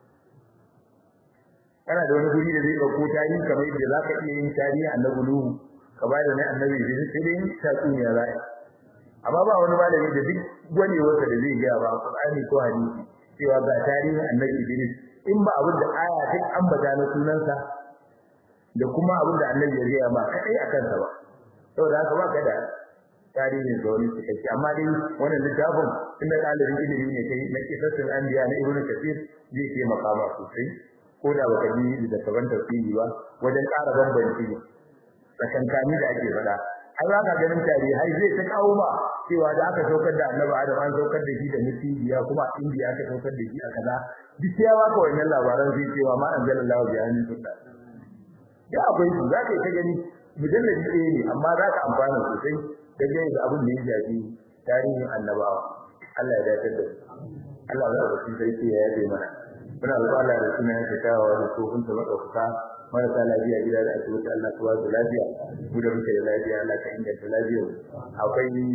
kana da wani guri da zai dauko tarihi kamar yadda za ka iya yin tarihi annabi Nuhu ka ba da na annabi Idris sai dai tatsuniya za amma ba wani malami da duk gwanewarsa da zai gaya ba Qur'ani ko hadisi cewa ga tarihin annabi Idris in ba abin da aya ta ambata na sunansa da kuma abin da annabi ya gaya ba kai akan sa ba saboda haka ba ka da tarihin da wani cikakke amma dai wannan littafin inda ɗalibin ilimi ne kai na kisasul anbiya na ibnu kathir zai ke makama sosai ko da baka ji da kaban tafsiri ba wajen ƙara bambanci tsakankani da ake faɗa ai ba ka ganin tarihai zai ta kawo ma cewa da aka saukar da annabi adam an saukar da shi da mutiya kuma a indiya aka saukar da shi a kaza duk ya baka wannan labaran zai cewa ma anzalallahu bi anin sunna ya akwai su za ka yi ta gani mujalladi ɗaya ne amma za ka amfana sosai dangane da abin da ya shafi tarihin annabawa Allah ya dace da Allah ya ba shi sai ya yabe mana muna roƙon Allah da sunan ya tawa da kofin ta madaukaka marasa lafiya gida da asibiti Allah ka ba su lafiya mu da muke da lafiya Allah ka inganta lafiyar akwai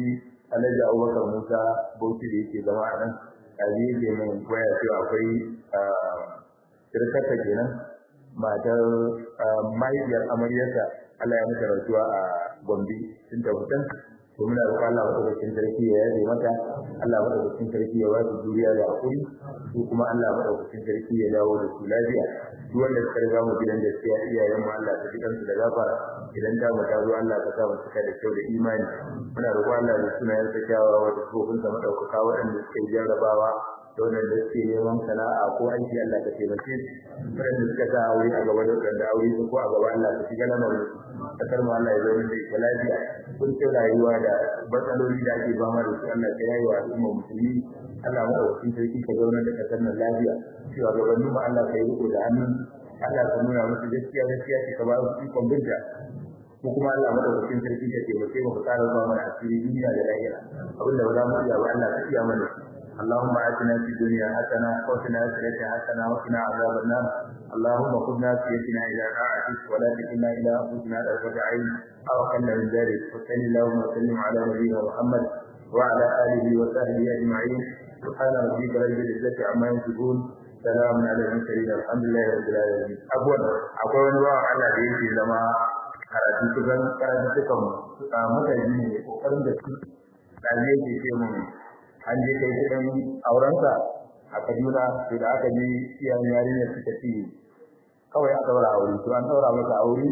Alhaji Abubakar Musa Bauchi da yake zama a nan kaji yake min waya cewa akwai sirkarta kenan matar mahaifiyar amaryarsa Allah ya mata rasuwa a Gombe tun da hutan to muna roƙon Allah madaukakin sarki ya yaje mata Allah madaukakin sarki ya ba su juriya da hakuri su kuma Allah madaukakin sarki ya dawo da su lafiya duk wanda suka riga mu gidan da sai iyayen mu Allah ta jikansu da gafara idan ta mu ta zo Allah ka sa mu cika da kyau da imani muna roƙon Allah da sunayen sa kyawawa da kofin sa madaukaka waɗanda suka yi jarrabawa da wanda suke neman sana'a ko aiki Allah ka taimake su waɗanda suka sa aure a gaba da waɗanda aure su ko a gaba Allah ka shiga lamarin su kasar mu Allah ya zama da ita lafiya kun ce rayuwa da matsaloli da ake fama da su Allah ka yayi wa al'umma musulmi Allah mu ɗauki sarki ka zauna da kasar nan lafiya cewa gabanin mu Allah ka yi riko da hannun Allah ka nuna musu gaskiya gaskiya ka ba su ikon binta ko kuma Allah madaukakin sarki ka taimake mu ka tsara zuwa mana asiri duniya da lahira abinda ba za mu iya ba Allah ka iya mana اللهم آتنا في الدنيا حسنة وفي الآخرة حسنة وقنا عذاب النار اللهم خذ ناسيتنا إلى طاعتك ولا تكلنا إلى أنفسنا طرفة عين أو أقل من ذلك وصل اللهم وسلم على نبينا محمد وعلى آله وصحبه أجمعين سبحان ربك رب العزة عما يصفون سلام على المرسلين الحمد لله رب العالمين أقول أقول الله على دين لما karatu kusan karatu sukan mutane ne kokarin da su ɗalibai ke ce mun an je kai kudin aurensa a Kaduna sai da aka je iyayen yarinyar suka ce kawai a daura aure to an daura masa aure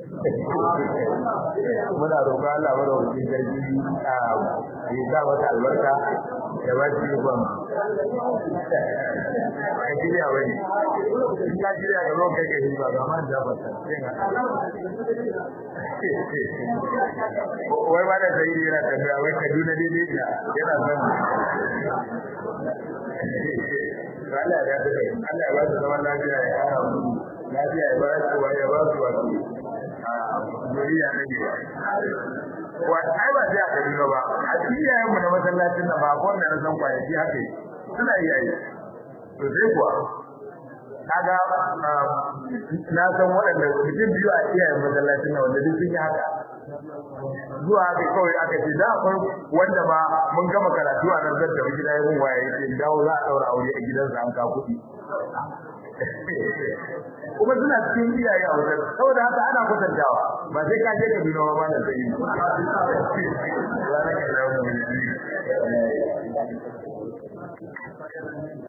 muna roƙon Allah mara wuce sarki a yi sa mata albarka da ba shi yi kwan a shirya wani in ka shirya ga ruwan kai kai ba ga man da ba ta wai ba da sai yana tafiya wai Kaduna daidai da yana son Allah ya dace Allah ya ba su zaman lafiya ya kara mu lafiya ya ba su wa ya ba su wa duniya ne ne wa ai ba sai a Kaduna ba a cikin mu na masallacin nan ba ko wanda na san kwanaki haka suna yi ai to sai kuwa kaga na san waɗanda mutum biyu a iyayen masallacin nan wanda duk sun yi haka zuwa haka kawai aka ce da akwai wanda ba mun gama karatu a nan da gida ya mun waye yake dawo za a daura aure a gidansa an ka kuɗi kuma suna cikin iyaye a wajen saboda haka ana kwatantawa ba sai ka je ka bi nawa ba da sai